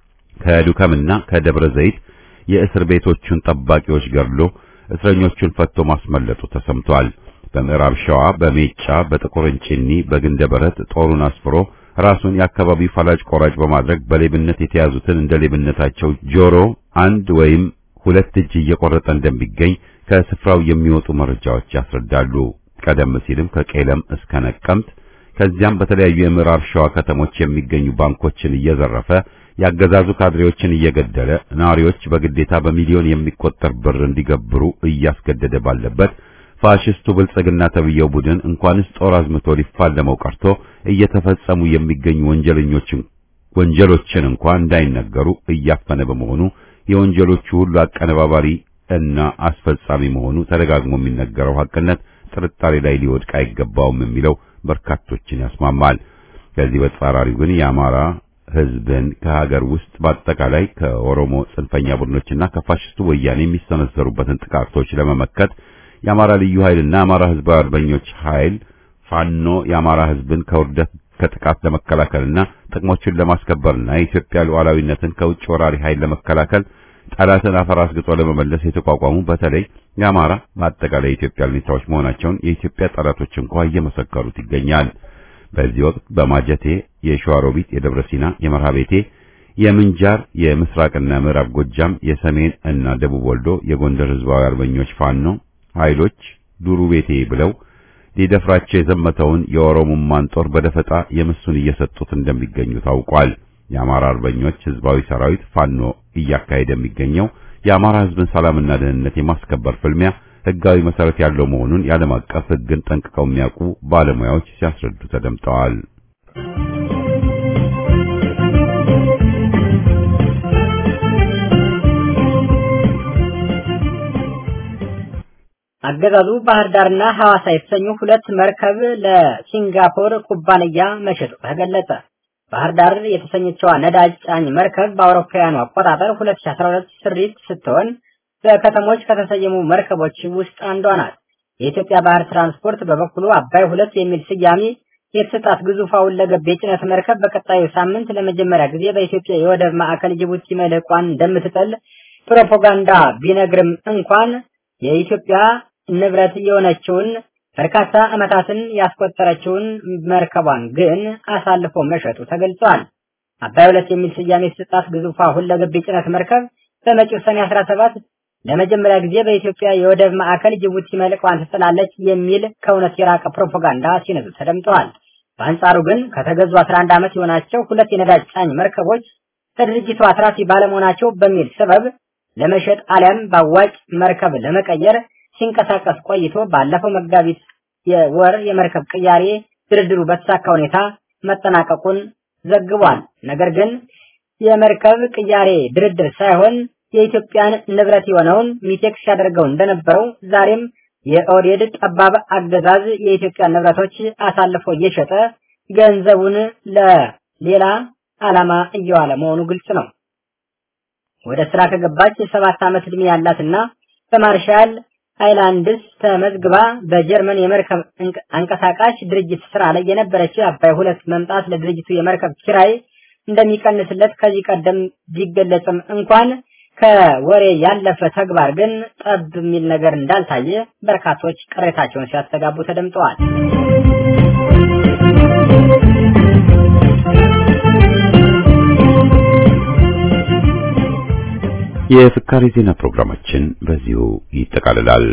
ከዱከምና ከደብረ ዘይት የእስር ቤቶቹን ጠባቂዎች ገድሎ እስረኞቹን ፈቶ ማስመለጡ ተሰምቷል። በምዕራብ ሸዋ በሜጫ በጥቁር እንጭኒ በግንደ በረት ጦሩን አስፍሮ ራሱን የአካባቢው ፈላጭ ቆራጭ በማድረግ በሌብነት የተያዙትን እንደ ሌብነታቸው ጆሮ አንድ ወይም ሁለት እጅ እየቆረጠ እንደሚገኝ ከስፍራው የሚወጡ መረጃዎች ያስረዳሉ። ቀደም ሲልም ከቄለም እስከ ነቀምት ከዚያም በተለያዩ የምዕራብ ሸዋ ከተሞች የሚገኙ ባንኮችን እየዘረፈ ያገዛዙ ካድሬዎችን እየገደለ ነዋሪዎች በግዴታ በሚሊዮን የሚቆጠር ብር እንዲገብሩ እያስገደደ ባለበት ፋሽስቱ ብልጽግና ተብየው ቡድን እንኳንስ ጦር አዝምቶ ሊፋለመው ቀርቶ እየተፈጸሙ የሚገኙ ወንጀለኞችን ወንጀሎችን እንኳን እንዳይነገሩ እያፈነ በመሆኑ የወንጀሎቹ ሁሉ አቀነባባሪ እና አስፈጻሚ መሆኑ ተደጋግሞ የሚነገረው ሐቅነት ጥርጣሬ ላይ ሊወድቅ አይገባውም የሚለው በርካቶችን ያስማማል። ከዚህ በተጻራሪው ግን የአማራ ሕዝብን ከሀገር ውስጥ በአጠቃላይ ከኦሮሞ ጽንፈኛ ቡድኖችና ከፋሽስቱ ወያኔ የሚሰነዘሩበትን ጥቃቶች ለመመከት የአማራ ልዩ ኃይልና የአማራ ሕዝባዊ አርበኞች ኃይል ፋኖ የአማራ ሕዝብን ከውርደት ከጥቃት ለመከላከልና ጥቅሞቹን ለማስከበርና የኢትዮጵያ ሉዓላዊነትን ከውጭ ወራሪ ኃይል ለመከላከል ጠላትን አፈር አስግጦ ለመመለስ የተቋቋሙ በተለይ የአማራ በአጠቃላይ የኢትዮጵያ ሁኔታዎች መሆናቸውን የኢትዮጵያ ጠላቶች እንኳ እየመሰከሩት ይገኛል። በዚህ ወቅት በማጀቴ፣ የሸዋሮቢት፣ የደብረ ሲና፣ የመርሃቤቴ፣ የምንጃር፣ የምስራቅና ምዕራብ ጎጃም፣ የሰሜን እና ደቡብ ወልዶ፣ የጎንደር ህዝባዊ አርበኞች ፋኖ ኃይሎች ዱሩ ቤቴ ብለው ሊደፍራቸው የዘመተውን የኦሮሞማን ጦር በደፈጣ የምሱን እየሰጡት እንደሚገኙ ታውቋል። የአማራ አርበኞች ህዝባዊ ሰራዊት ፋኖ እያካሄደ የሚገኘው የአማራ ህዝብን ሰላምና ደህንነት የማስከበር ፍልሚያ ህጋዊ መሰረት ያለው መሆኑን የዓለም አቀፍ ህግን ጠንቅቀው የሚያውቁ ባለሙያዎች ሲያስረዱ ተደምጠዋል። አገዛዙ ባህር ዳርና ሐዋሳ የተሰኙ ሁለት መርከብ ለሲንጋፖር ኩባንያ መሸጡ ተገለጸ። ባህር ዳር የተሰኘችዋ ነዳጅ ጫኝ መርከብ በአውሮፓውያኑ አቆጣጠር 2012 ስሪት ስትሆን በከተሞች ከተሰየሙ መርከቦች ውስጥ አንዷ ናት። የኢትዮጵያ ባህር ትራንስፖርት በበኩሉ አባይ ሁለት የሚል ስያሜ የተሰጣት ግዙፏ ሁለገብ የጭነት መርከብ በቀጣዩ ሳምንት ለመጀመሪያ ጊዜ በኢትዮጵያ የወደብ ማዕከል ጅቡቲ መልሕቋን እንደምትጥል ፕሮፓጋንዳ ቢነግርም እንኳን የኢትዮጵያ ንብረት የሆነችውን በርካታ ዓመታትን ያስቆጠረችውን መርከቧን ግን አሳልፎ መሸጡ ተገልጿል። አባይ ሁለት የሚል ስያሜ የተሰጣት ግዙፏ ሁለገብ የጭነት መርከብ በመጪው ሰኔ 17 ለመጀመሪያ ጊዜ በኢትዮጵያ የወደብ ማዕከል ጅቡቲ መልሕቋን ትጥላለች የሚል ከእውነት የራቀ ፕሮፓጋንዳ ሲነዙ ተደምጠዋል። በአንጻሩ ግን ከተገዙ 11 ዓመት የሆናቸው ሁለት የነዳጅ ጫኝ መርከቦች ከድርጅቱ አትራፊ ባለመሆናቸው በሚል ሰበብ ለመሸጥ አሊያም በአዋጭ መርከብ ለመቀየር ሲንቀሳቀስ ቆይቶ ባለፈው መጋቢት የወር የመርከብ ቅያሬ ድርድሩ በተሳካ ሁኔታ መጠናቀቁን ዘግቧል። ነገር ግን የመርከብ ቅያሬ ድርድር ሳይሆን የኢትዮጵያን ንብረት የሆነውን ሚቴክስ ያደርገው እንደነበረው ዛሬም የኦህዴድ ጠባብ አገዛዝ የኢትዮጵያን ንብረቶች አሳልፎ እየሸጠ ገንዘቡን ለሌላ ዓላማ እየዋለ መሆኑ ግልጽ ነው። ወደ ስራ ከገባች የሰባት ዓመት ዕድሜ ያላትና በማርሻል አይላንድስ ተመዝግባ በጀርመን የመርከብ አንቀሳቃሽ ድርጅት ስራ ላይ የነበረችው አባይ ሁለት መምጣት ለድርጅቱ የመርከብ ኪራይ እንደሚቀንስለት ከዚህ ቀደም ቢገለጽም እንኳን ከወሬ ያለፈ ተግባር ግን ጠብ የሚል ነገር እንዳልታየ በርካቶች ቅሬታቸውን ሲያስተጋቡ ተደምጠዋል። የፍካሬ ዜና ፕሮግራማችን በዚሁ ይጠቃልላል።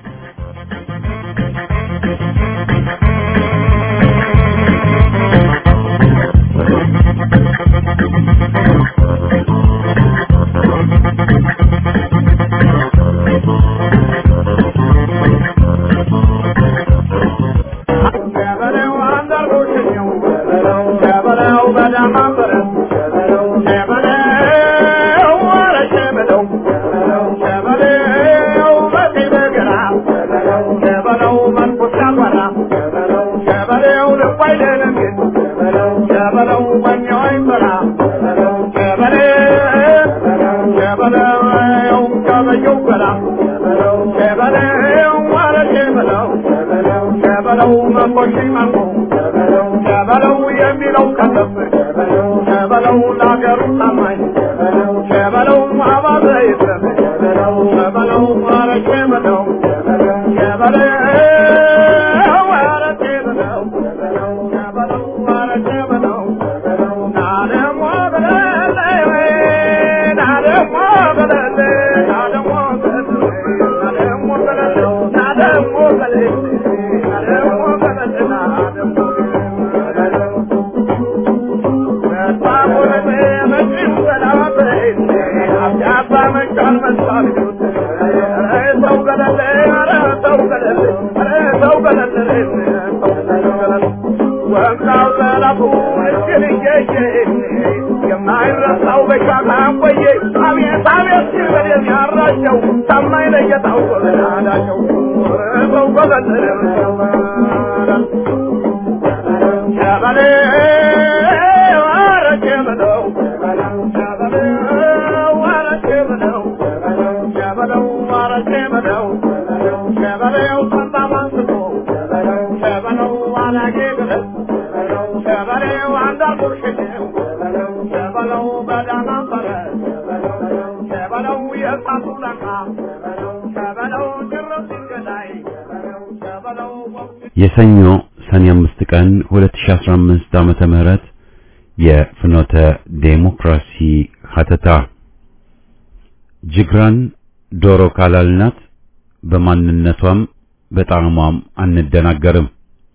የሰኞ ሰኔ አምስት ቀን 2015 ዓመተ ምህረት የፍኖተ ዴሞክራሲ ሀተታ ጅግራን ዶሮ ካላልናት በማንነቷም በጣዕሟም አንደናገርም።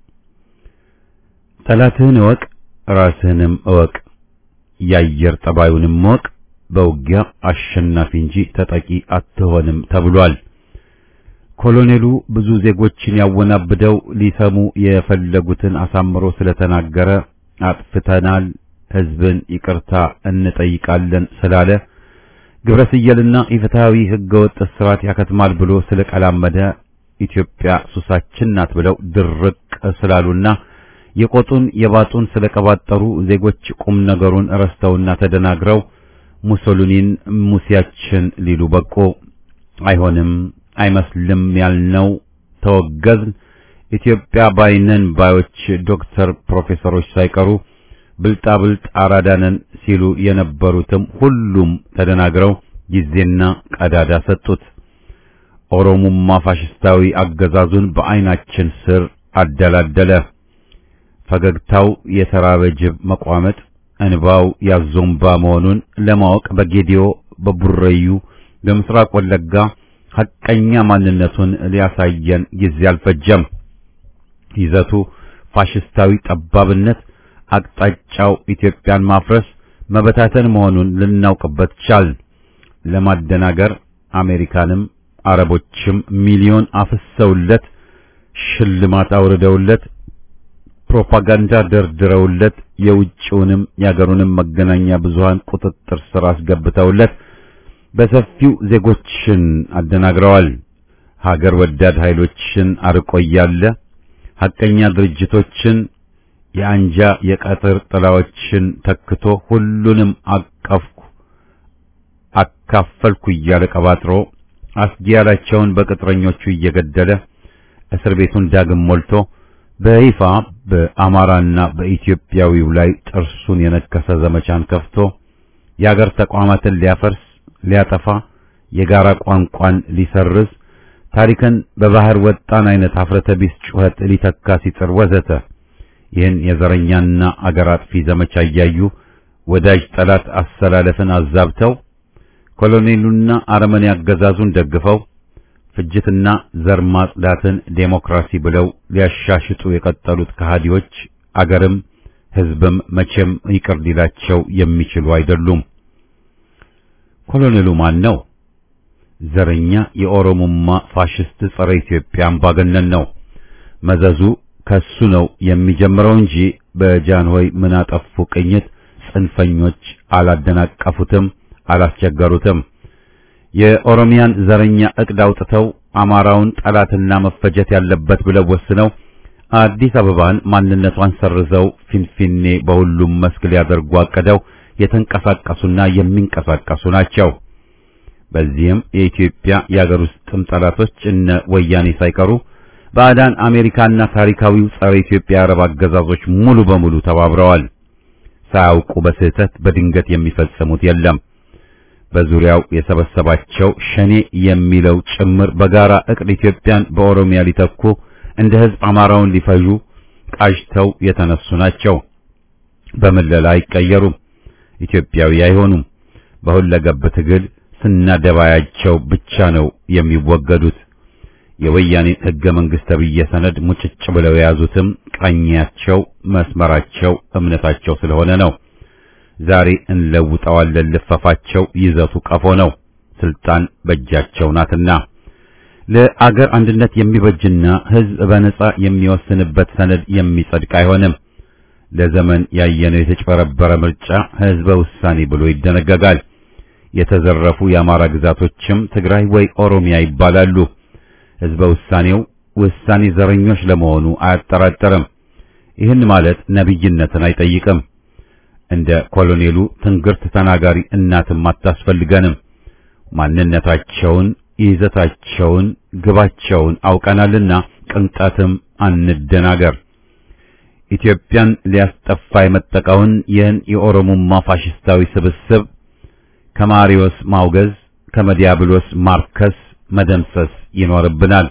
ጠላትህን እወቅ፣ ራስህንም እወቅ፣ የአየር ጠባዩንም እወቅ፣ በውጊያ አሸናፊ እንጂ ተጠቂ አትሆንም ተብሏል። ኮሎኔሉ ብዙ ዜጎችን ያወናብደው ሊሰሙ የፈለጉትን አሳምሮ ስለተናገረ አጥፍተናል፣ ህዝብን ይቅርታ እንጠይቃለን ስላለ ግብረ ስየልና ኢፍትሐዊ ህገወጥ ስርዓት ያከትማል ብሎ ስለቀላመደ ኢትዮጵያ ሱሳችን ናት ብለው ድርቅ ስላሉና የቆጡን የባጡን ስለቀባጠሩ ዜጎች ቁም ነገሩን ረስተውና ተደናግረው ሙሶሊኒን ሙሲያችን ሊሉ በቁ። አይሆንም አይመስልም ያልነው ተወገዝን። ኢትዮጵያ ባይነን ባዮች ዶክተር ፕሮፌሰሮች ሳይቀሩ ብልጣብልጥ አራዳነን ሲሉ የነበሩትም ሁሉም ተደናግረው ጊዜና ቀዳዳ ሰጡት። ኦሮሙማ ፋሽስታዊ አገዛዙን በአይናችን ስር አደላደለ። ፈገግታው የተራበ ጅብ መቋመጥ፣ እንባው ያዞምባ መሆኑን ለማወቅ በጌዲዮ፣ በቡረዩ፣ በምስራቅ ወለጋ ሐቀኛ ማንነቱን ሊያሳየን ጊዜ አልፈጀም። ይዘቱ ፋሽስታዊ ጠባብነት፣ አቅጣጫው ኢትዮጵያን ማፍረስ፣ መበታተን መሆኑን ልናውቅበት ቻል። ለማደናገር አሜሪካንም አረቦችም ሚሊዮን አፍሰውለት ሽልማት አውርደውለት ፕሮፓጋንዳ ደርድረውለት የውጭውንም የአገሩንም መገናኛ ብዙሃን ቁጥጥር ስር አስገብተውለት በሰፊው ዜጎችን አደናግረዋል። ሀገር ወዳድ ኃይሎችን አርቆ እያለ ሐቀኛ ድርጅቶችን የአንጃ የቀጥር ጥላዎችን ተክቶ ሁሉንም አቀፍኩ አካፈልኩ እያለ ቀባጥሮ አስጊ ያላቸውን በቅጥረኞቹ እየገደለ እስር ቤቱን ዳግም ሞልቶ በይፋ በአማራና በኢትዮጵያዊው ላይ ጥርሱን የነከሰ ዘመቻን ከፍቶ የአገር ተቋማትን ሊያፈርስ ሊያጠፋ የጋራ ቋንቋን ሊሰርዝ ታሪክን በባህር ወጣን አይነት አፍረተ ቢስ ጩኸት ሊተካ ሲጥር ወዘተ ይህን የዘረኛና አገር አጥፊ ዘመቻ እያዩ ወዳጅ ጠላት አሰላለፍን አዛብተው ኮሎኔሉና አረመኔ አገዛዙን ደግፈው ፍጅትና ዘር ማጽዳትን ዴሞክራሲ ብለው ሊያሻሽጡ የቀጠሉት ከሃዲዎች አገርም ሕዝብም መቼም ይቅር ሊላቸው የሚችሉ አይደሉም። ኮሎኔሉ ማን ነው? ዘረኛ የኦሮሞማ ፋሽስት ጸረ ኢትዮጵያ አምባገነን ነው። መዘዙ ከሱ ነው የሚጀምረው እንጂ በጃንሆይ ምን አጠፉ ቅኝት ጽንፈኞች አላደናቀፉትም፣ አላስቸገሩትም። የኦሮሚያን ዘረኛ እቅድ አውጥተው አማራውን ጠላትና መፈጀት ያለበት ብለው ወስነው አዲስ አበባን ማንነቷን ሰርዘው ፊንፊኔ በሁሉም መስክ ሊያደርጉ አቅደው የተንቀሳቀሱና የሚንቀሳቀሱ ናቸው። በዚህም የኢትዮጵያ የአገር ውስጥም ጠላቶች እነ ወያኔ ሳይቀሩ ባዕዳን አሜሪካና ታሪካዊው ጸረ ኢትዮጵያ የአረብ አገዛዞች ሙሉ በሙሉ ተባብረዋል። ሳያውቁ በስህተት በድንገት የሚፈጽሙት የለም። በዙሪያው የሰበሰባቸው ሸኔ የሚለው ጭምር በጋራ እቅድ ኢትዮጵያን በኦሮሚያ ሊተኩ እንደ ሕዝብ አማራውን ሊፈጁ ቃጅተው የተነሱ ናቸው። በምለላ አይቀየሩም። ኢትዮጵያዊ አይሆኑም። በሁለገብ ትግል ስናደባያቸው ብቻ ነው የሚወገዱት። የወያኔ ሕገ መንግሥት ተብዬ ሰነድ ሙጭጭ ብለው የያዙትም ቃኛቸው፣ መስመራቸው፣ እምነታቸው ስለሆነ ነው። ዛሬ እንለውጠዋለን ልፈፋቸው ይዘቱ ቀፎ ነው። ስልጣን በእጃቸው ናትና ለአገር አንድነት የሚበጅና ሕዝብ በነጻ የሚወስንበት ሰነድ የሚጸድቅ አይሆንም። ለዘመን ያየነው የተጭበረበረ ምርጫ ሕዝበ ውሳኔ ብሎ ይደነገጋል። የተዘረፉ የአማራ ግዛቶችም ትግራይ ወይ ኦሮሚያ ይባላሉ። ሕዝበ ውሳኔው ውሳኔ ዘረኞች ለመሆኑ አያጠራጠርም። ይህን ማለት ነቢይነትን አይጠይቅም። እንደ ኮሎኔሉ ትንግርት ተናጋሪ እናትም አታስፈልገንም። ማንነታቸውን፣ ይዘታቸውን፣ ግባቸውን አውቀናልና ቅንጣትም አንደናገር። ኢትዮጵያን ሊያስጠፋ የመጠቀውን ይህን የኦሮሞማ ፋሽስታዊ ስብስብ ከማሪዮስ ማውገዝ፣ ከመዲያብሎስ ማርከስ፣ መደምሰስ ይኖርብናል።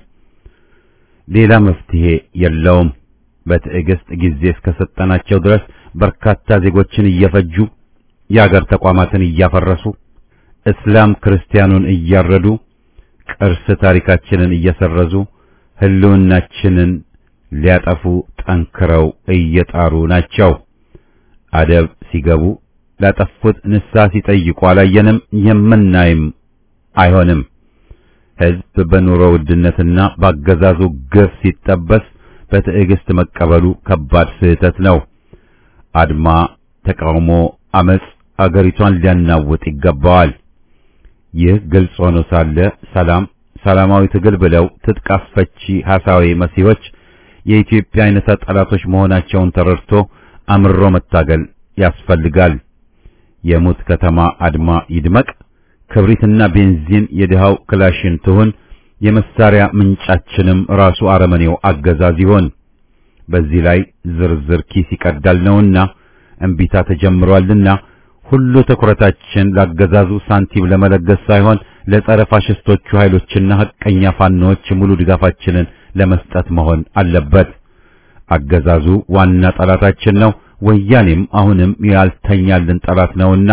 ሌላ መፍትሄ የለውም። በትዕግስት ጊዜ እስከሰጠናቸው ድረስ በርካታ ዜጎችን እየፈጁ የአገር ተቋማትን እያፈረሱ እስላም ክርስቲያኑን እያረዱ ቅርስ ታሪካችንን እየሰረዙ ህልውናችንን ሊያጠፉ ጠንክረው እየጣሩ ናቸው። አደብ ሲገቡ ላጠፉት ንስሐ ሲጠይቁ አላየንም፣ የምናይም አይሆንም። ሕዝብ በኑሮ ውድነትና ባገዛዙ ግፍ ሲጠበስ በትዕግስት መቀበሉ ከባድ ስህተት ነው። አድማ፣ ተቃውሞ፣ አመጽ አገሪቷን ሊያናውጥ ይገባዋል። ይህ ግልጽ ሆኖ ሳለ ሰላም፣ ሰላማዊ ትግል ብለው ትጥቅ አስፈቺ ሐሳዊ መሲሆች የኢትዮጵያ አይነታ ጠላቶች መሆናቸውን ተረድቶ አምሮ መታገል ያስፈልጋል። የሙት ከተማ አድማ ይድመቅ፣ ክብሪትና ቤንዚን የድሃው ክላሽን ትሁን፣ የመሳሪያ ምንጫችንም ራሱ አረመኔው አገዛዝ ይሆን። በዚህ ላይ ዝርዝር ኪስ ይቀዳል ነውና እምቢታ ተጀምሯልና ሁሉ ትኩረታችን ላገዛዙ ሳንቲም ለመለገስ ሳይሆን ለጸረ ፋሽስቶቹ ኃይሎችና ሐቀኛ ፋኖዎች ሙሉ ድጋፋችንን ለመስጠት መሆን አለበት። አገዛዙ ዋና ጠላታችን ነው። ወያኔም አሁንም ያልተኛልን ጠላት ነውና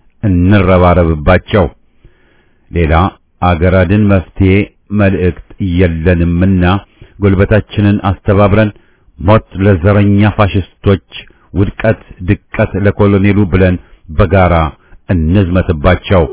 እንረባረብባቸው። ሌላ አገር አድን መፍትሄ መልእክት የለንምና ጉልበታችንን አስተባብረን ሞት ለዘረኛ ፋሽስቶች፣ ውድቀት ድቀት ለኮሎኔሉ ብለን በጋራ እንዝመትባቸው።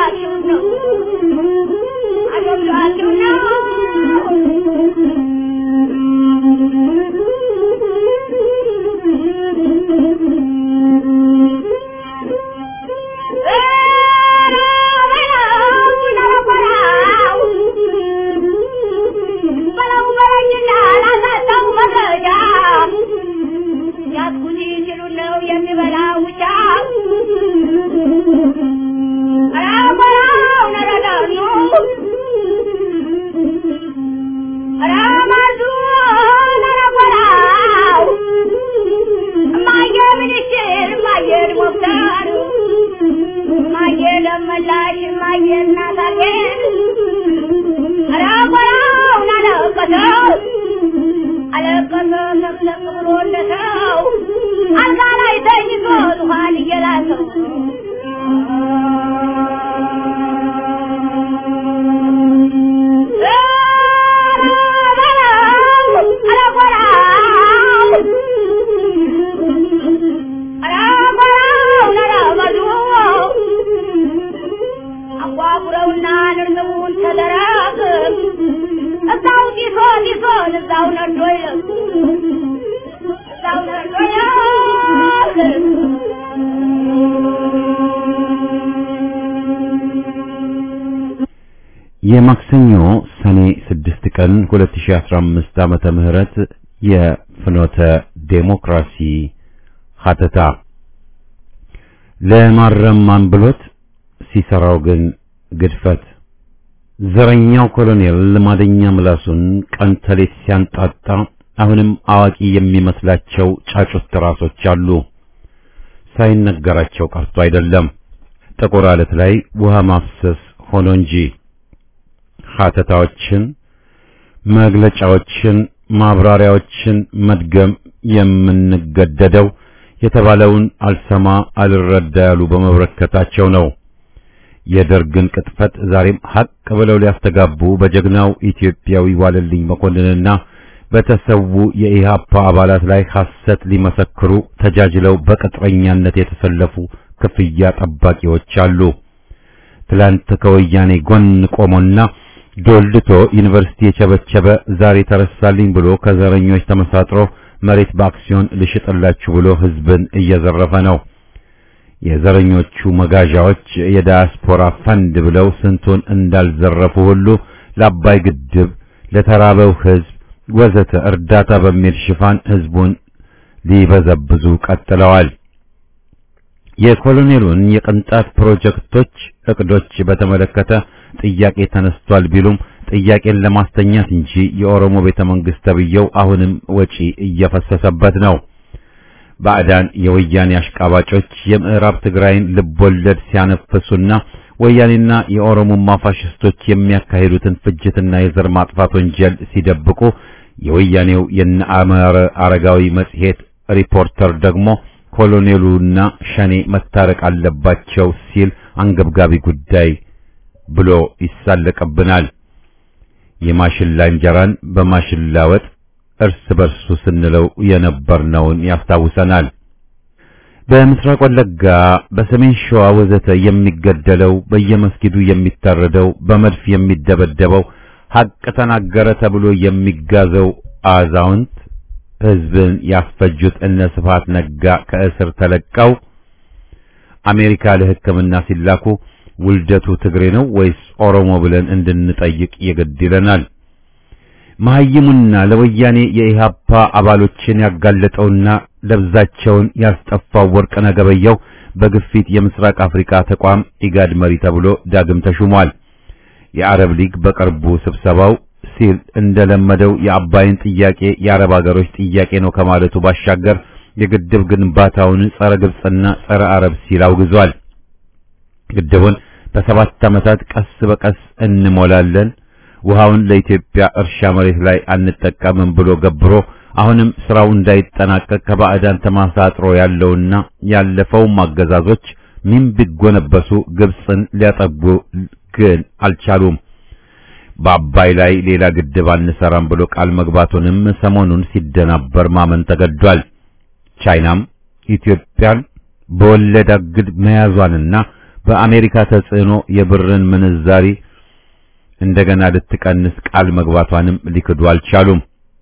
I don't know. የማክሰኞ ሰኔ 6 ቀን 2015 ዓመተ ምህረት የፍኖተ ዴሞክራሲ ሀተታ ለማረም ማንብሎት ሲሰራው ግን ግድፈት ዘረኛው ኮሎኔል ልማደኛ ምላሱን ቀን ተሌት ሲያንጣጣ አሁንም አዋቂ የሚመስላቸው ጫጩት ራሶች አሉ። ሳይነገራቸው ቀርቶ አይደለም ጥቁር አለት ላይ ውሃ ማፍሰስ ሆኖ እንጂ ሀተታዎችን፣ መግለጫዎችን፣ ማብራሪያዎችን መድገም የምንገደደው የተባለውን አልሰማ አልረዳ ያሉ በመበረከታቸው ነው። የደርግን ቅጥፈት ዛሬም ሀቅ ብለው ሊያስተጋቡ በጀግናው ኢትዮጵያዊ ዋለልኝ መኮንንና በተሰዉ የኢህአፓ አባላት ላይ ሐሰት ሊመሰክሩ ተጃጅለው በቅጥረኛነት የተሰለፉ ክፍያ ጠባቂዎች አሉ። ትላንት ከወያኔ ጎን ቆሞና ዶልድቶ ዩኒቨርሲቲ የቸበቸበ ዛሬ ተረሳልኝ ብሎ ከዘረኞች ተመሳጥሮ መሬት በአክሲዮን ልሽጥላችሁ ብሎ ህዝብን እየዘረፈ ነው። የዘረኞቹ መጋዣዎች የዳያስፖራ ፈንድ ብለው ስንቱን እንዳልዘረፉ ሁሉ ለአባይ ግድብ፣ ለተራበው ህዝብ ወዘተ እርዳታ በሚል ሽፋን ህዝቡን ሊበዘብዙ ቀጥለዋል። የኮሎኔሉን የቅንጣት ፕሮጀክቶች እቅዶች በተመለከተ ጥያቄ ተነስቷል ቢሉም ጥያቄን ለማስተኛት እንጂ የኦሮሞ ቤተ መንግስት ተብየው አሁንም ወጪ እየፈሰሰበት ነው። ባዕዳን የወያኔ አሽቃባጮች የምዕራብ ትግራይን ልቦለድ ሲያነፍሱና ወያኔና የኦሮሞማ ፋሽስቶች የሚያካሂዱትን ፍጅትና የዘር ማጥፋት ወንጀል ሲደብቁ የወያኔው የነ አመረ አረጋዊ መጽሔት ሪፖርተር ደግሞ ኮሎኔሉና ሸኔ መታረቅ አለባቸው ሲል አንገብጋቢ ጉዳይ ብሎ ይሳለቅብናል። የማሽላ እንጀራን በማሽላ ወጥ እርስ በርሱ ስንለው የነበርነውን ያስታውሰናል። በምስራቅ ወለጋ፣ በሰሜን ሸዋ ወዘተ የሚገደለው፣ በየመስጊዱ የሚታረደው፣ በመድፍ የሚደበደበው፣ ሐቅ ተናገረ ተብሎ የሚጋዘው አዛውንት ህዝብን ያስፈጁት እነ ስብሐት ነጋ ከእስር ተለቀው አሜሪካ ለሕክምና ሲላኩ ውልደቱ ትግሬ ነው ወይስ ኦሮሞ ብለን እንድንጠይቅ የግድ ይለናል። መሐይሙና ለወያኔ የኢሃፓ አባሎችን ያጋለጠውና ለብዛቸውን ያስጠፋው ወርቅነህ ገበየሁ በግፊት የምስራቅ አፍሪካ ተቋም ኢጋድ መሪ ተብሎ ዳግም ተሹሟል። የአረብ ሊግ በቅርቡ ስብሰባው ሲል እንደለመደው የአባይን ጥያቄ የአረብ ሀገሮች ጥያቄ ነው ከማለቱ ባሻገር የግድብ ግንባታውን ጸረ ግብጽና ጸረ አረብ ሲል አውግዟል። ግድቡን በሰባት ዓመታት ቀስ በቀስ እንሞላለን፣ ውሃውን ለኢትዮጵያ እርሻ መሬት ላይ አንጠቀምም ብሎ ገብሮ አሁንም ስራው እንዳይጠናቀቅ ከባዕዳን ተማሳጥሮ ያለውና ያለፈውም አገዛዞች ምን ቢጎነበሱ ግብጽን ሊያጠጉ ግን አልቻሉም። በአባይ ላይ ሌላ ግድብ አንሰራም ብሎ ቃል መግባቱንም ሰሞኑን ሲደናበር ማመን ተገዷል። ቻይናም ኢትዮጵያን በወለድ አግድ መያዟንና በአሜሪካ ተጽዕኖ የብርን ምንዛሪ እንደገና ልትቀንስ ቃል መግባቷንም ሊክዱ አልቻሉም።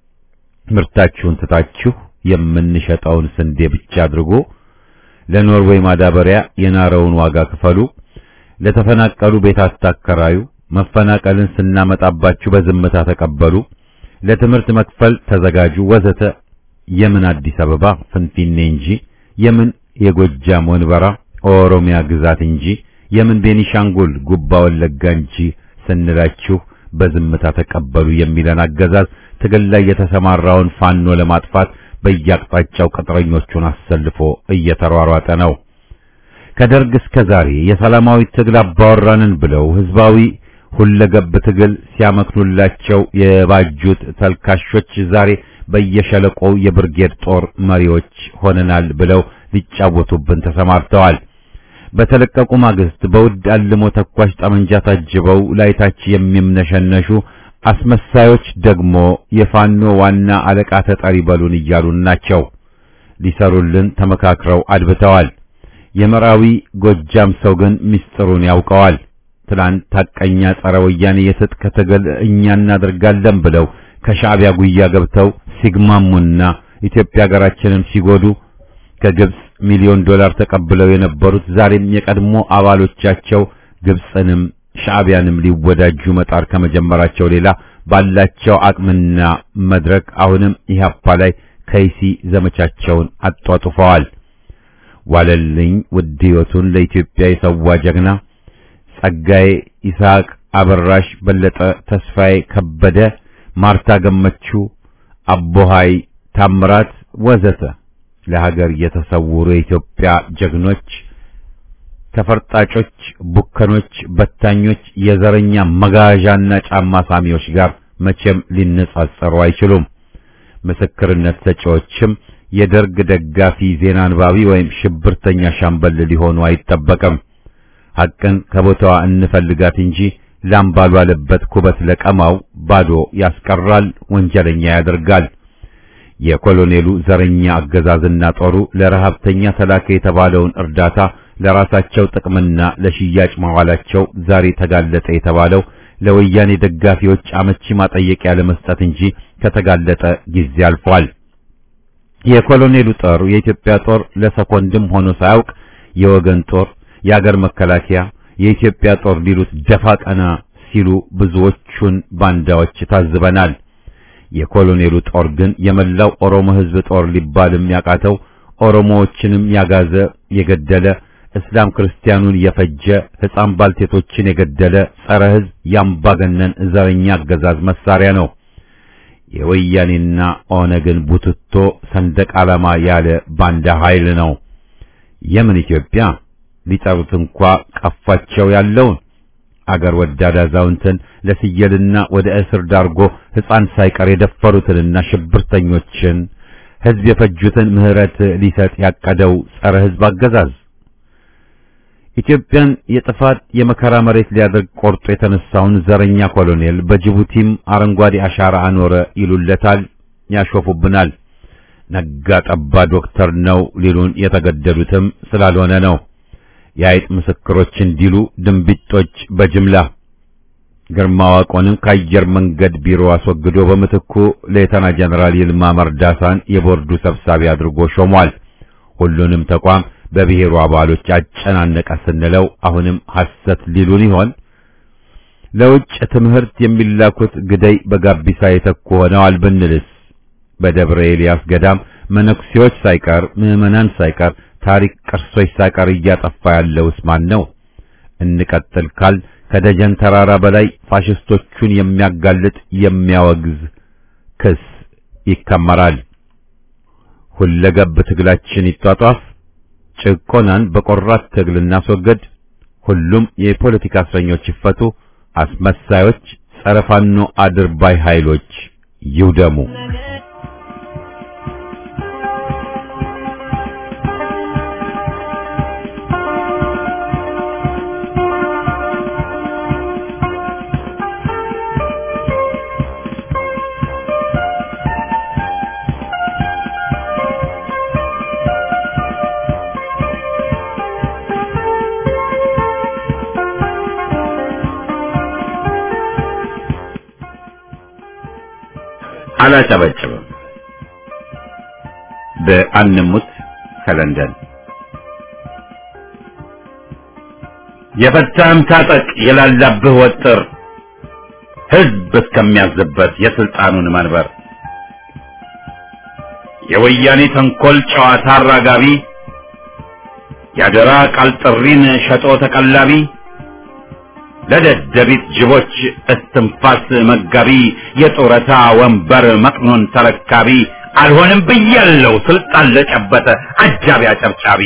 ምርታችሁን ትታችሁ የምንሸጠውን ስንዴ ብቻ አድርጎ ለኖርዌይ ማዳበሪያ የናረውን ዋጋ ክፈሉ፣ ለተፈናቀሉ ቤት አታከራዩ፣ መፈናቀልን ስናመጣባችሁ በዝምታ ተቀበሉ፣ ለትምህርት መክፈል ተዘጋጁ፣ ወዘተ የምን አዲስ አበባ ፍንፊኔ እንጂ የምን የጎጃም ወንበራ ኦሮሚያ ግዛት እንጂ የምን ቤኒሻንጉል ጉባ ወለጋ እንጂ ስንላችሁ በዝምታ ተቀበሉ የሚለን አገዛዝ ትግል ላይ የተሰማራውን ፋኖ ለማጥፋት በየአቅጣጫው ቅጥረኞቹን አሰልፎ እየተሯሯጠ ነው። ከደርግ እስከ ዛሬ የሰላማዊ ትግል አባወራንን ብለው ህዝባዊ ሁለገብ ትግል ሲያመክኑላቸው የባጁት ተልካሾች ዛሬ በየሸለቆው የብርጌድ ጦር መሪዎች ሆነናል ብለው ሊጫወቱብን ተሰማርተዋል። በተለቀቁ ማግስት በውድ አልሞ ተኳሽ ጠመንጃ ታጅበው ላይታች የሚምነሸነሹ አስመሳዮች ደግሞ የፋኖ ዋና አለቃ ተጠሪ በሉን እያሉን ናቸው። ሊሰሩልን ተመካክረው አድብተዋል። የመራዊ ጎጃም ሰው ግን ምስጢሩን ያውቀዋል። ትላንት ታቀኛ ጸረ ወያኔ የትጥቅ ትግል እኛ እናደርጋለን ብለው ከሻዕቢያ ጉያ ገብተው ሲግማሙና ኢትዮጵያ ሀገራችንን ሲጎዱ ከግብጽ ሚሊዮን ዶላር ተቀብለው የነበሩት ዛሬም የቀድሞ አባሎቻቸው ግብፅንም ሻዕቢያንም ሊወዳጁ መጣር ከመጀመራቸው ሌላ ባላቸው አቅምና መድረክ አሁንም ኢህአፓ ላይ ከይሲ ዘመቻቸውን አጧጡፈዋል። ዋለልኝ ውድ ሕይወቱን ለኢትዮጵያ የሰዋ ጀግና ጸጋዬ ይስሐቅ፣ አበራሽ በለጠ፣ ተስፋዬ ከበደ፣ ማርታ ገመቹ፣ አቦሃይ ታምራት ወዘተ ለሀገር የተሰውሩ የኢትዮጵያ ጀግኖች ተፈርጣጮች፣ ቡከኖች፣ በታኞች፣ የዘረኛ መጋዣና ጫማ ሳሚዎች ጋር መቼም ሊነጻጸሩ አይችሉም። ምስክርነት ሰጪዎችም የደርግ ደጋፊ ዜና አንባቢ ወይም ሽብርተኛ ሻምበል ሊሆኑ አይጠበቅም። ሐቅን ከቦታዋ እንፈልጋት እንጂ ላም ባልዋለበት ኩበት ለቀማው ባዶ ያስቀራል፣ ወንጀለኛ ያደርጋል። የኮሎኔሉ ዘረኛ አገዛዝና ጦሩ ለረሃብተኛ ተላከ የተባለውን እርዳታ ለራሳቸው ጥቅምና ለሽያጭ ማዋላቸው ዛሬ ተጋለጠ የተባለው ለወያኔ ደጋፊዎች አመቺ ማጠየቂያ ለመስጠት እንጂ ከተጋለጠ ጊዜ አልፏል። የኮሎኔሉ ጦር የኢትዮጵያ ጦር ለሰኮንድም ሆኖ ሳያውቅ የወገን ጦር፣ የአገር መከላከያ፣ የኢትዮጵያ ጦር ሊሉት ደፋ ቀና ሲሉ ብዙዎቹን ባንዳዎች ታዝበናል። የኮሎኔሉ ጦር ግን የመላው ኦሮሞ ሕዝብ ጦር ሊባልም ያቃተው ኦሮሞዎችንም ያጋዘ የገደለ እስላም ክርስቲያኑን የፈጀ ሕፃን ባልቴቶችን የገደለ ጸረ ሕዝብ ያምባገነን ዘረኛ አገዛዝ መሳሪያ ነው። የወያኔና ኦነግን ቡትቶ ሰንደቅ ዓላማ ያለ ባንዳ ኃይል ነው። የምን ኢትዮጵያ ሊጠሩት እንኳ ቀፋቸው ያለውን አገር ወዳድ አዛውንትን ለስየልና ወደ እስር ዳርጎ ሕፃን ሳይቀር የደፈሩትንና ሽብርተኞችን ሕዝብ የፈጁትን ምሕረት ሊሰጥ ያቀደው ጸረ ሕዝብ አገዛዝ ኢትዮጵያን የጥፋት የመከራ መሬት ሊያደርግ ቆርጦ የተነሳውን ዘረኛ ኮሎኔል በጅቡቲም አረንጓዴ አሻራ አኖረ ይሉለታል፣ ያሾፉብናል። ነጋ ጠባ ዶክተር ነው ሊሉን የተገደሉትም ስላልሆነ ነው። የአይጥ ምስክሮች እንዲሉ ድንቢጦች በጅምላ ግርማ ዋቆንም ከአየር መንገድ ቢሮ አስወግዶ በምትኩ ሌተና ጀነራል ይልማ መርዳሳን የቦርዱ ሰብሳቢ አድርጎ ሾሟል። ሁሉንም ተቋም በብሔሩ አባሎች አጨናነቀ ስንለው አሁንም ሐሰት ሊሉን ይሆን? ለውጭ ትምህርት የሚላኩት ግደይ በጋቢሳ የተኩ ሆነዋል ብንልስ? በደብረ ኤልያስ ገዳም መነኩሴዎች ሳይቀር ምዕመናን ሳይቀር ታሪክ ቅርሶች ሳይቀር እያጠፋ ያለውስ ማን ነው? እንቀጥል ካል ከደጀን ተራራ በላይ ፋሽስቶቹን የሚያጋልጥ የሚያወግዝ ክስ ይከመራል። ሁለገብ ትግላችን ይጧጧፍ፣ ጭቆናን በቆራት ትግል እናስወግድ፣ ሁሉም የፖለቲካ እስረኞች ይፈቱ፣ አስመሳዮች ጸረ ፋኖ አድርባይ ኃይሎች ይውደሙ። አላጨበጭብም። በአንሙት ከለንደን የፈታህም ታጠቅ የላላብህ ወጥር ሕዝብ እስከሚያዝበት የስልጣኑን መንበር የወያኔ ተንኮል ጨዋታ አራጋቢ ያደራ ቃል ጥሪን ሸጦ ተቀላቢ ለደደቢት ጅቦች እስትንፋስ መጋቢ የጡረታ ወንበር መቅኖን ተረካቢ አልሆንም ብያለው ስልጣን ለጨበጠ አጃቢ አጨብጫቢ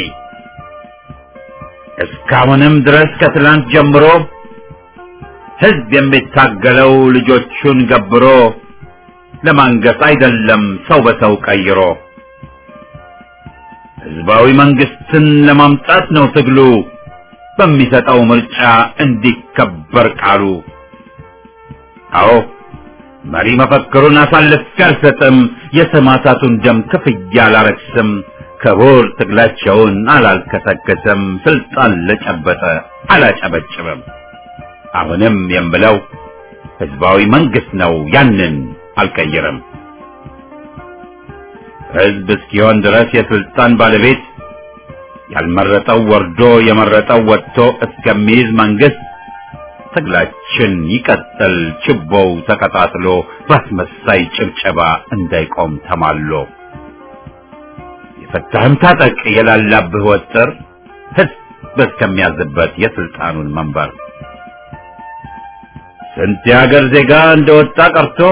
እስካሁንም ድረስ ከትላንት ጀምሮ ሕዝብ የሚታገለው ልጆቹን ገብሮ ለማንገስ አይደለም ሰው በሰው ቀይሮ ሕዝባዊ መንግስትን ለማምጣት ነው ትግሉ በሚሰጠው ምርጫ እንዲከበር ቃሉ። አዎ መሪ መፈክሩን አሳልፌ አልሰጥም፣ የሰማዕታቱን ደም ክፍያ አላረክስም፣ ክቡር ትግላቸውን አላልከሰከስም፣ ስልጣን ለጨበጠ አላጨበጭብም። አሁንም የምለው ህዝባዊ መንግስት ነው፣ ያንን አልቀይርም። ህዝብ እስኪሆን ድረስ የስልጣን ባለቤት ያልመረጠው ወርዶ የመረጠው ወጥቶ እስከሚይዝ መንግስት ትግላችን ይቀጥል ችቦው ተቀጣጥሎ ባስመሳይ ጭብጨባ እንዳይቆም ተማሎ የፈታህም ታጠቅ የላላብህ ወጥር ህዝብ እስከሚያዝበት የስልጣኑን መንበር ስንት የሀገር ዜጋ እንደወጣ ቀርቶ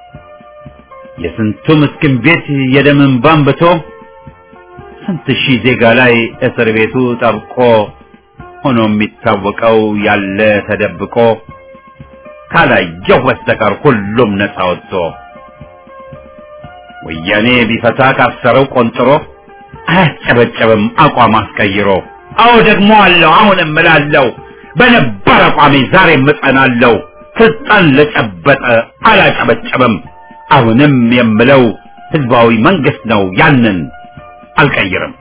የስንቱ ምስኪን ቤት የደም እንባ አንብቶ ስንት ሺህ ዜጋ ላይ እስር ቤቱ ጠብቆ ሆኖ የሚታወቀው ያለ ተደብቆ ካላየው በስተቀር ሁሉም ነፃ ወጥቶ ወያኔ ቢፈታ ካሰረው ቆንጥሮ አያጨበጨብም አቋም አስቀይሮ አዎ ደግሞ አለው አሁንም እላለሁ በነበር አቋሜ ዛሬም እጸናለሁ ስልጣን ለጨበጠ አላጨበጨብም አሁንም የምለው ህዝባዊ መንግስት ነው ያንን አልቀይርም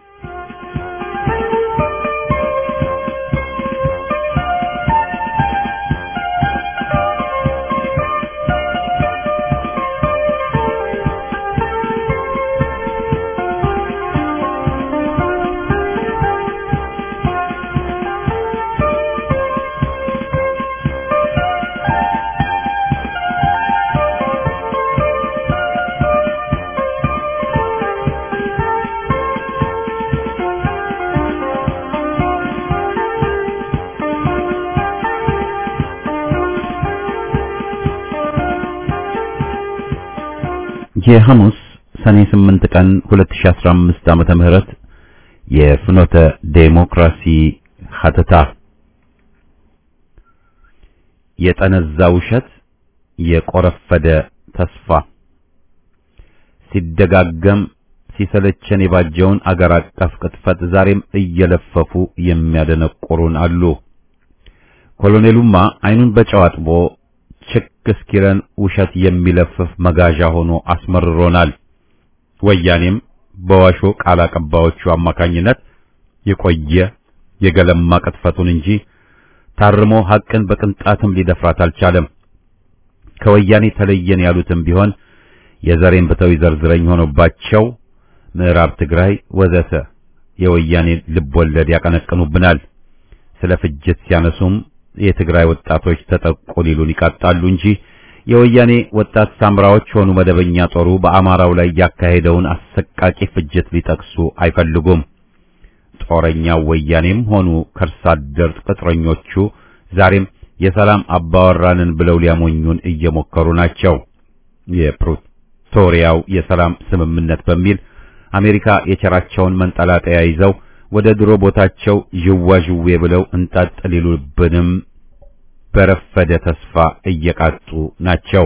የሐሙስ ሰኔ 8 ቀን 2015 ዓመተ ምህረት የፍኖተ ዴሞክራሲ ሀተታ የጠነዛ ውሸት የቆረፈደ ተስፋ ሲደጋገም ሲሰለቸን የባጀውን አገር አቀፍ ቅጥፈት ዛሬም እየለፈፉ የሚያደነቁሩን አሉ። ኮሎኔሉማ አይኑን በጨው አጥቦ ችክ እስኪለን ውሸት የሚለፍፍ መጋዣ ሆኖ አስመርሮናል። ወያኔም በዋሾ ቃል አቀባዮቹ አማካኝነት የቆየ የገለማ ቅጥፈቱን እንጂ ታርሞ ሐቅን በቅንጣትም ሊደፍራት አልቻለም። ከወያኔ ተለየን ያሉትም ቢሆን የዘሬን ብተው ይዘርዝረኝ ሆኖባቸው ምዕራብ ትግራይ ወዘተ የወያኔ ልብ ወለድ ያቀነቅኑብናል። ስለ ፍጅት ሲያነሱም የትግራይ ወጣቶች ተጠቁ ሊሉን ይቃጣሉ እንጂ የወያኔ ወጣት ሳምራዎች ሆኑ መደበኛ ጦሩ በአማራው ላይ ያካሄደውን አሰቃቂ ፍጅት ሊጠቅሱ አይፈልጉም። ጦረኛው ወያኔም ሆኑ ከርሳ አደር ቅጥረኞቹ ዛሬም የሰላም አባወራንን ብለው ሊያሞኙን እየሞከሩ ናቸው። የፕሪቶሪያው የሰላም ስምምነት በሚል አሜሪካ የቸራቸውን መንጠላጠያ ይዘው ወደ ድሮ ቦታቸው ዥዋዥዌ ብለው እንጣጥ ሊሉብንም በረፈደ ተስፋ እየቃጡ ናቸው።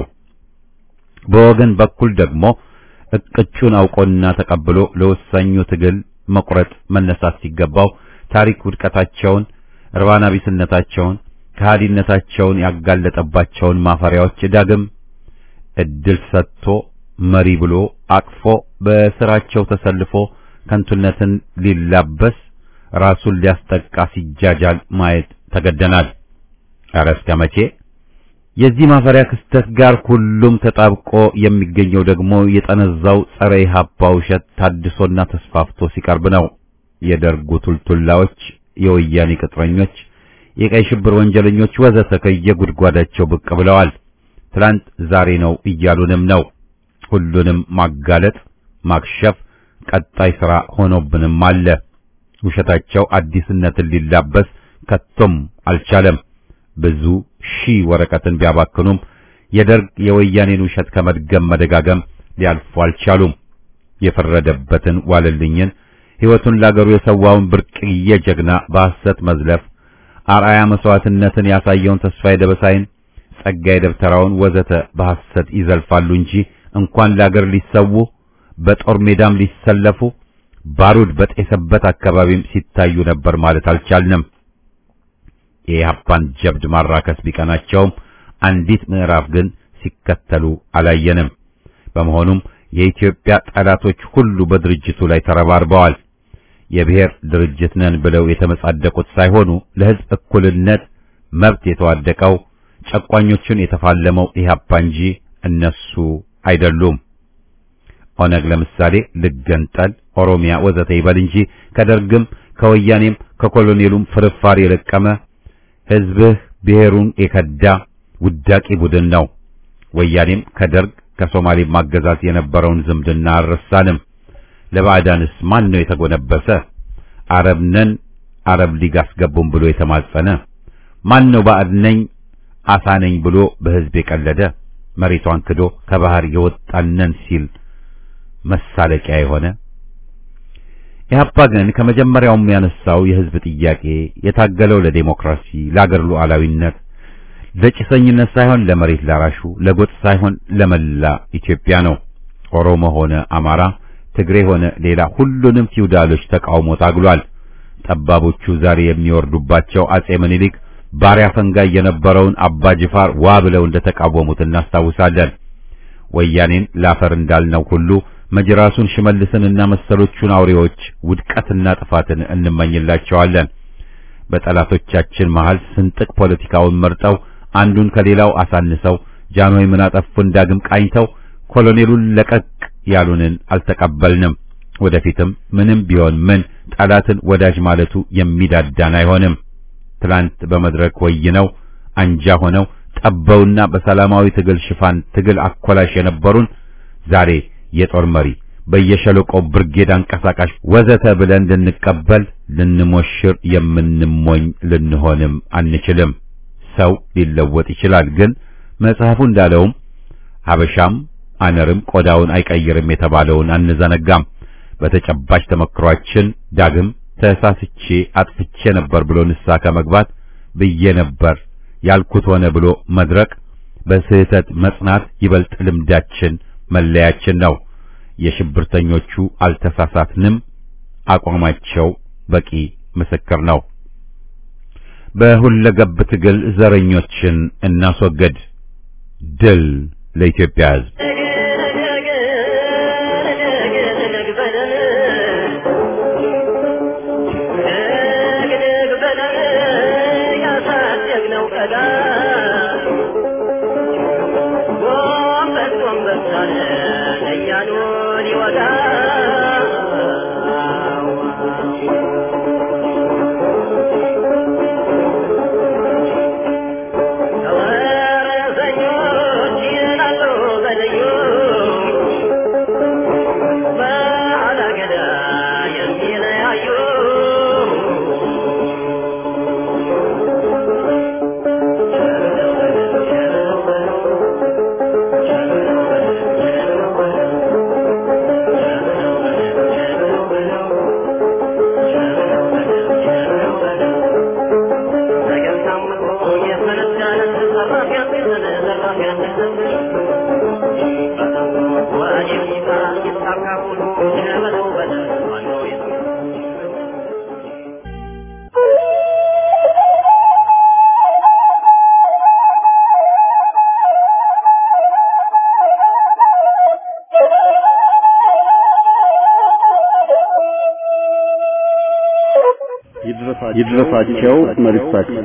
በወገን በኩል ደግሞ እቅጩን አውቆና ተቀብሎ ለወሳኙ ትግል መቁረጥ መነሳት ሲገባው ታሪክ ውድቀታቸውን፣ እርባና ቢስነታቸውን፣ ከሃዲነታቸውን ያጋለጠባቸውን ማፈሪያዎች ዳግም እድል ሰጥቶ መሪ ብሎ አቅፎ በስራቸው ተሰልፎ ከንቱነትን ሊላበስ ራሱን ሊያስጠቃ ሲጃጃል ማየት ተገደናል። ኧረ እስከ መቼ? የዚህ ማፈሪያ ክስተት ጋር ሁሉም ተጣብቆ የሚገኘው ደግሞ የጠነዛው ጸረ ኢህአፓ ውሸት ታድሶና ተስፋፍቶ ሲቀርብ ነው። የደርጉ ቱልቱላዎች፣ የወያኔ ቅጥረኞች፣ የቀይ ሽብር ወንጀለኞች ወዘተ ከየጉድጓዳቸው ብቅ ብለዋል። ትላንት ዛሬ ነው እያሉንም ነው። ሁሉንም ማጋለጥ ማክሸፍ ቀጣይ ሥራ ሆኖብንም አለ። ውሸታቸው አዲስነትን ሊላበስ ከቶም አልቻለም። ብዙ ሺህ ወረቀትን ቢያባክኑም የደርግ የወያኔን ውሸት ከመድገም መደጋገም ሊያልፉ አልቻሉም። የፈረደበትን ዋለልኝን ሕይወቱን ላገሩ የሰዋውን ብርቅዬ ጀግና በሐሰት መዝለፍ፣ አርአያ መስዋዕትነትን ያሳየውን ተስፋዬ ደበሳይን፣ ጸጋዬ ደብተራውን ወዘተ በሐሰት ይዘልፋሉ እንጂ እንኳን ላገር ሊሰዉ በጦር ሜዳም ሊሰለፉ ባሩድ በጤሰበት አካባቢም ሲታዩ ነበር ማለት አልቻልንም። የኢህአፓን ጀብድ ማራከስ ቢቀናቸውም አንዲት ምዕራፍ ግን ሲከተሉ አላየንም። በመሆኑም የኢትዮጵያ ጠላቶች ሁሉ በድርጅቱ ላይ ተረባርበዋል። የብሔር ድርጅት ነን ብለው የተመጻደቁት ሳይሆኑ ለሕዝብ እኩልነት መብት የተዋደቀው ጨቋኞቹን የተፋለመው ኢህአፓ እንጂ እነሱ አይደሉም። ኦነግ ለምሳሌ ልገንጠል፣ ኦሮሚያ ወዘተ ይበል እንጂ ከደርግም ከወያኔም ከኮሎኔሉም ፍርፋሪ የለቀመ ህዝብህ ብሔሩን የከዳ ውዳቂ ቡድን ነው። ወያኔም ከደርግ ከሶማሌ ማገዛዝ የነበረውን ዝምድና አልረሳንም። ለባዕዳንስ ማን ነው የተጎነበሰ? አረብ ነን አረብ ሊግ አስገቡን ብሎ የተማጸነ ማን ነው? ባዕድ ነኝ አሳ ነኝ ብሎ በህዝብ የቀለደ መሬቷን ክዶ ከባህር የወጣነን ሲል መሳለቂያ የሆነ ኢህአፓ ግን ከመጀመሪያውም ያነሳው የህዝብ ጥያቄ የታገለው ለዴሞክራሲ፣ ለአገር ሉዓላዊነት፣ ለጭሰኝነት ሳይሆን ለመሬት ላራሹ፣ ለጎጥ ሳይሆን ለመላ ኢትዮጵያ ነው። ኦሮሞ ሆነ አማራ፣ ትግሬ ሆነ ሌላ ሁሉንም ፊውዳሎች ተቃውሞ ታግሏል። ጠባቦቹ ዛሬ የሚወርዱባቸው አጼ ምኒልክ ባሪያ ፈንጋይ የነበረውን አባ ጅፋር ዋ ብለው እንደተቃወሙት እናስታውሳለን። ወያኔን ላፈር እንዳልነው ሁሉ መጅራሱን ሽመልስንና መሰሎቹን አውሬዎች ውድቀትና ጥፋትን እንመኝላቸዋለን። በጠላቶቻችን መሃል ስንጥቅ ፖለቲካውን መርጠው አንዱን ከሌላው አሳንሰው ጃንሆይ ምን አጠፉን ዳግም ቃኝተው ኮሎኔሉን ለቀቅ ያሉንን አልተቀበልንም። ወደፊትም ምንም ቢሆን ምን ጠላትን ወዳጅ ማለቱ የሚዳዳን አይሆንም። ትላንት በመድረክ ወይነው አንጃ ሆነው ጠበውና በሰላማዊ ትግል ሽፋን ትግል አኮላሽ የነበሩን ዛሬ የጦር መሪ በየሸለቆው ብርጌድ አንቀሳቃሽ ወዘተ ብለን ልንቀበል ልንሞሽር የምንሞኝ ልንሆንም አንችልም። ሰው ሊለወጥ ይችላል፣ ግን መጽሐፉ እንዳለውም ሀበሻም አነርም ቆዳውን አይቀይርም የተባለውን አንዘነጋም። በተጨባጭ ተመክሯችን ዳግም ተሳስቼ አጥፍቼ ነበር ብሎ ንስሐ ከመግባት ብዬ ነበር ያልኩት ሆነ ብሎ መድረቅ በስህተት መጽናት ይበልጥ ልምዳችን መለያችን ነው። የሽብርተኞቹ አልተሳሳትንም፣ አቋማቸው በቂ ምስክር ነው። በሁለገብ ትግል ዘረኞችን እናስወግድ። ድል ለኢትዮጵያ ሕዝብ። ይድረሳቸው መልእክታችን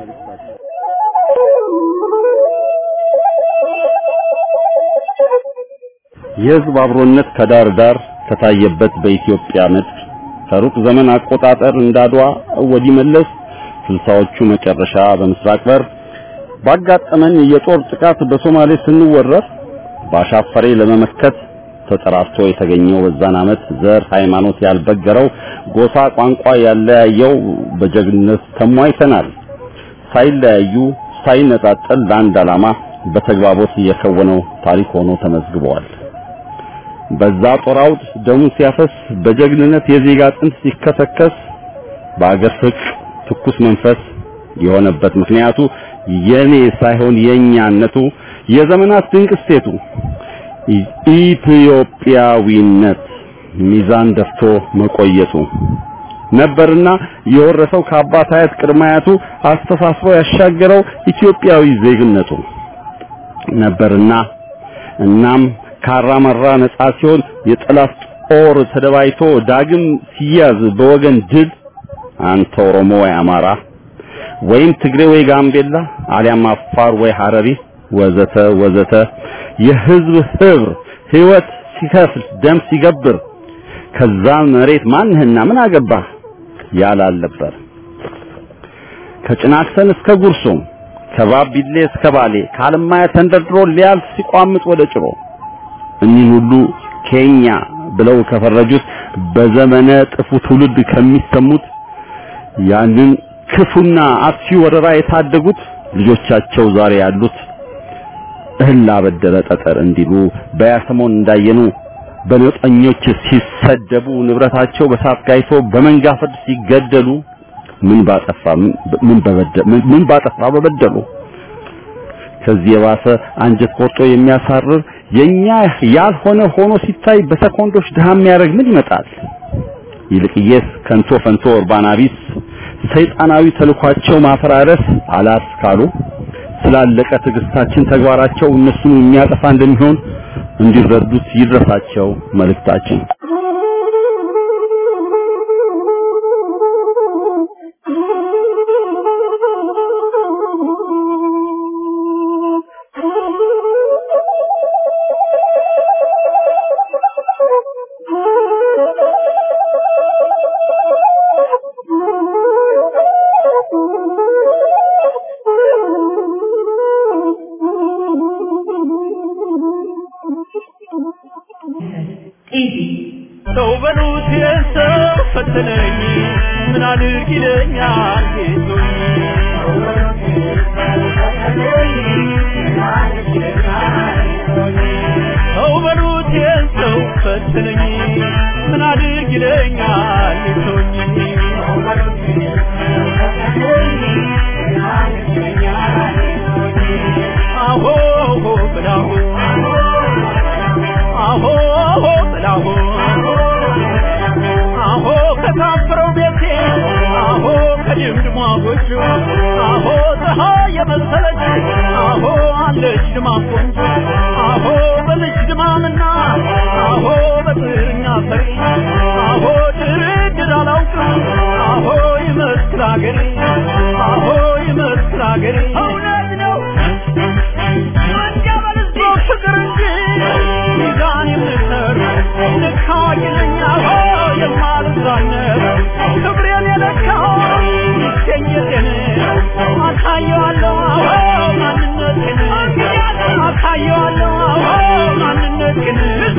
የሕዝብ አብሮነት ከዳር ዳር ከታየበት በኢትዮጵያ ምድር ከሩቅ ዘመን አቆጣጠር እንዳድዋ ወዲህ መለስ ስልሳዎቹ መጨረሻ በምስራቅ በር ባጋጠመን የጦር ጥቃት በሶማሌ ስንወረር ባሻፈሬ ለመመከት ተጠራርቶ የተገኘው በዛን ዓመት ዘር ሃይማኖት ያልበገረው ጎሳ ቋንቋ ያለያየው በጀግንነት ተሟይተናል። ሳይለያዩ ሳይነጣጠል ለአንድ ዓላማ በተግባቦት የከወነው ታሪክ ሆኖ ተመዝግበዋል። በዛ ጦር አውድ ደሙ ሲያፈስ በጀግንነት የዜጋ አጥንት ሲከሰከስ በአገር ፍቅር ትኩስ መንፈስ የሆነበት ምክንያቱ የኔ ሳይሆን የኛነቱ የዘመናት ድንቅ እሴቱ ኢትዮጵያዊነት ሚዛን ደፍቶ መቆየቱ ነበርና የወረሰው ከአባት አያት ቅድመ አያቱ አስተሳስሮ ያሻገረው ኢትዮጵያዊ ዜግነቱ ነበርና እናም ካራመራ ነጻ ሲሆን የጠላት ጦር ተደባይቶ ዳግም ሲያዝ በወገን ድል አንተ ኦሮሞ ወይ አማራ ወይም ትግሬ ወይ ጋምቤላ አሊያም አፋር ወይ ሐረሪ ወዘተ ወዘተ የህዝብ ህብር ህይወት ሲከፍል ደም ሲገብር ከዛ መሬት ማንህና ምን አገባ ያላል ነበር። ከጭናክሰን እስከ ጉርሱም ከባቢሌ እስከ ባሌ ከአለማያ ተንደርድሮ ሊያልፍ ሲቋምጥ ወደ ጭሮ እኒህን ሁሉ ኬኛ ብለው ከፈረጁት በዘመነ ጥፉ ትውልድ ከሚሰሙት ያንን ክፉና አጥፊ ወረራ የታደጉት ልጆቻቸው ዛሬ ያሉት እህል ላበደረ ጠጠር እንዲሉ በያሰሞን እንዳየኑ በነጠኞች ሲሰደቡ ንብረታቸው በሳት ጋይቶ በመንጋ ፍርድ ሲገደሉ ምን ባጠፋ ምን በበደሉ ምን ባጠፋ በበደሉ ከዚህ የባሰ አንጀት ቆርጦ የሚያሳርር የኛ ያልሆነ ሆኖ ሲታይ በሰኮንዶች ድሃ የሚያደርግ ምን ይመጣል? ይልቅየስ ከንቶ ፈንቶ ኡርባና ቢስ ሰይጣናዊ ተልኳቸው ማፈራረስ አላስ ካሉ ስላለቀ ትዕግስታችን ተግባራቸው እነሱን የሚያጠፋ እንደሚሆን እንዲረዱት ይድረሳቸው መልእክታችን። ሰው በሉት የሰው ፈተነኝ ምን አድርግ ይለኛል ጌቶኝ ሰው በሉት የሰው ፈተነኝ ምን አድርግ ይለኛል ጌቶኝ አሆ ብላሁ አሆ ብላሁ አሆ ከታፈረው ቤቴ አሆ ከድምድሟ ጎጆ አሆ ፀሐይ የመሰለች አሆ አለች ድማ ቆንጆ አሆ በልጅ ድማምና አሆ በጥርኛ ፈሪ አሆ ድርድር አላውቅም አሆ ይመስል አገሬ አሆ ይመስል አገሬ እውነት ነው ወንጀል ህዝቦ ፍቅር እንጂ ሚዛን የምሰር ልካ ይለኛ የማልዛነብ ክብሬን የለካው ይገኘቴን አሳየዋለሁ አዎ ማንነቴን አሳየዋለሁ አዎ ማንነቴን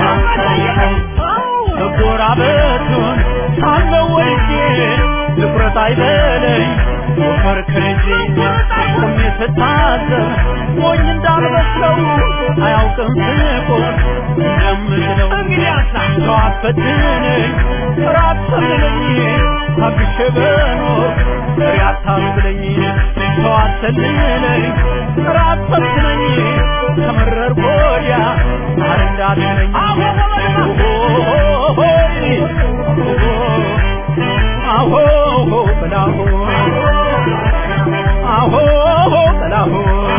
መጎራበቱን ሳለው ወልጄ ትኩረት አይበለኝ ወፈር ከልጄ ቆሜ ስታዘብ ሞኝ እንዳልመስለው አያውቅም ስቆም እንደምትለው ሰው አትፈትነኝ ራት ሰልለኝ ታግሼ በኖር ፍሬ አታስብለኝ ሰው አትሰልለኝ ራት ሰልችለኝ ከመረር ወዲያ ማር እንዳትለኝ አሆ በላሁ አሆ በላሁ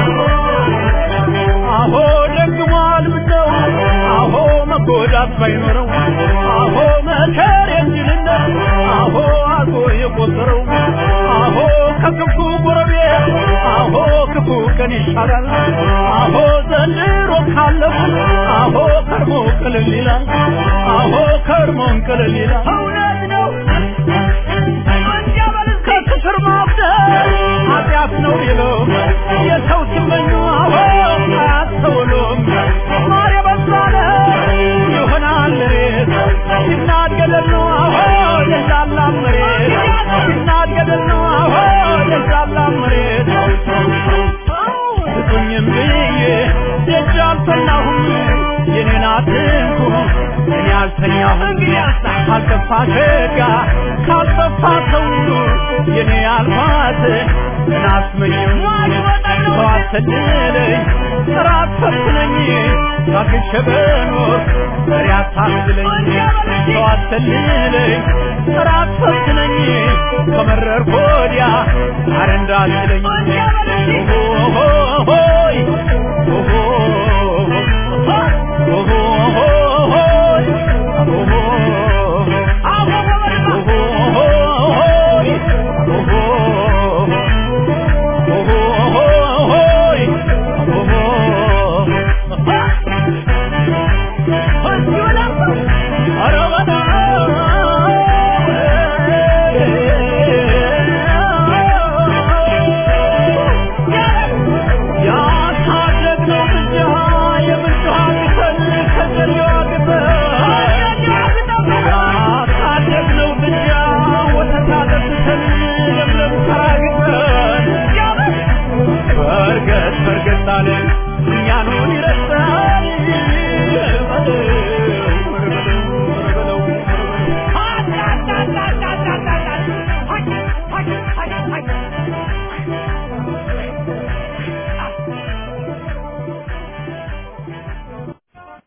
አሆ ደግሟል ምነው አሆ መጎዳት ባይኖረው አሆ መከር የእንጅልነት አሆ አልፎ የቆጠረው አሆ ከክፉ ጎረቤት አሆ ክፉ ቀን ይሻላል አሆ ዘንድሮ ካለፉ አሆ ከርሞ ቅልል ይላል አሆ ከርሞን ቅልል ይላል እውነት ነው ከክፍር ማብደል ኃጢአት ነው ይለው የሰው ሲመኙ አሆ አያስተውሉም ማር የበዛለ ይሆናል ሬት ሲናድ ገደል ነው አሆ የዛላ መሬት ሲናድ ገደል ነው አሆ የዛላ መሬት ስጡኝም ብዬ ደጅ አልተናሁም የኔን አትንኩ እኔ አልተኛሁም ካልጠፋ ሸጋ ካልጠፋ ሰው የኔ አልኳት እናስመኘው ሰው አትሰልለኝ ራት ፈትነኝ ታግሼ በኖር መሪ አታስብለኝ ሰው አትሰልለኝ ራት ፈትነኝ ከመረር ወዲያ አረ እንዳትለኝ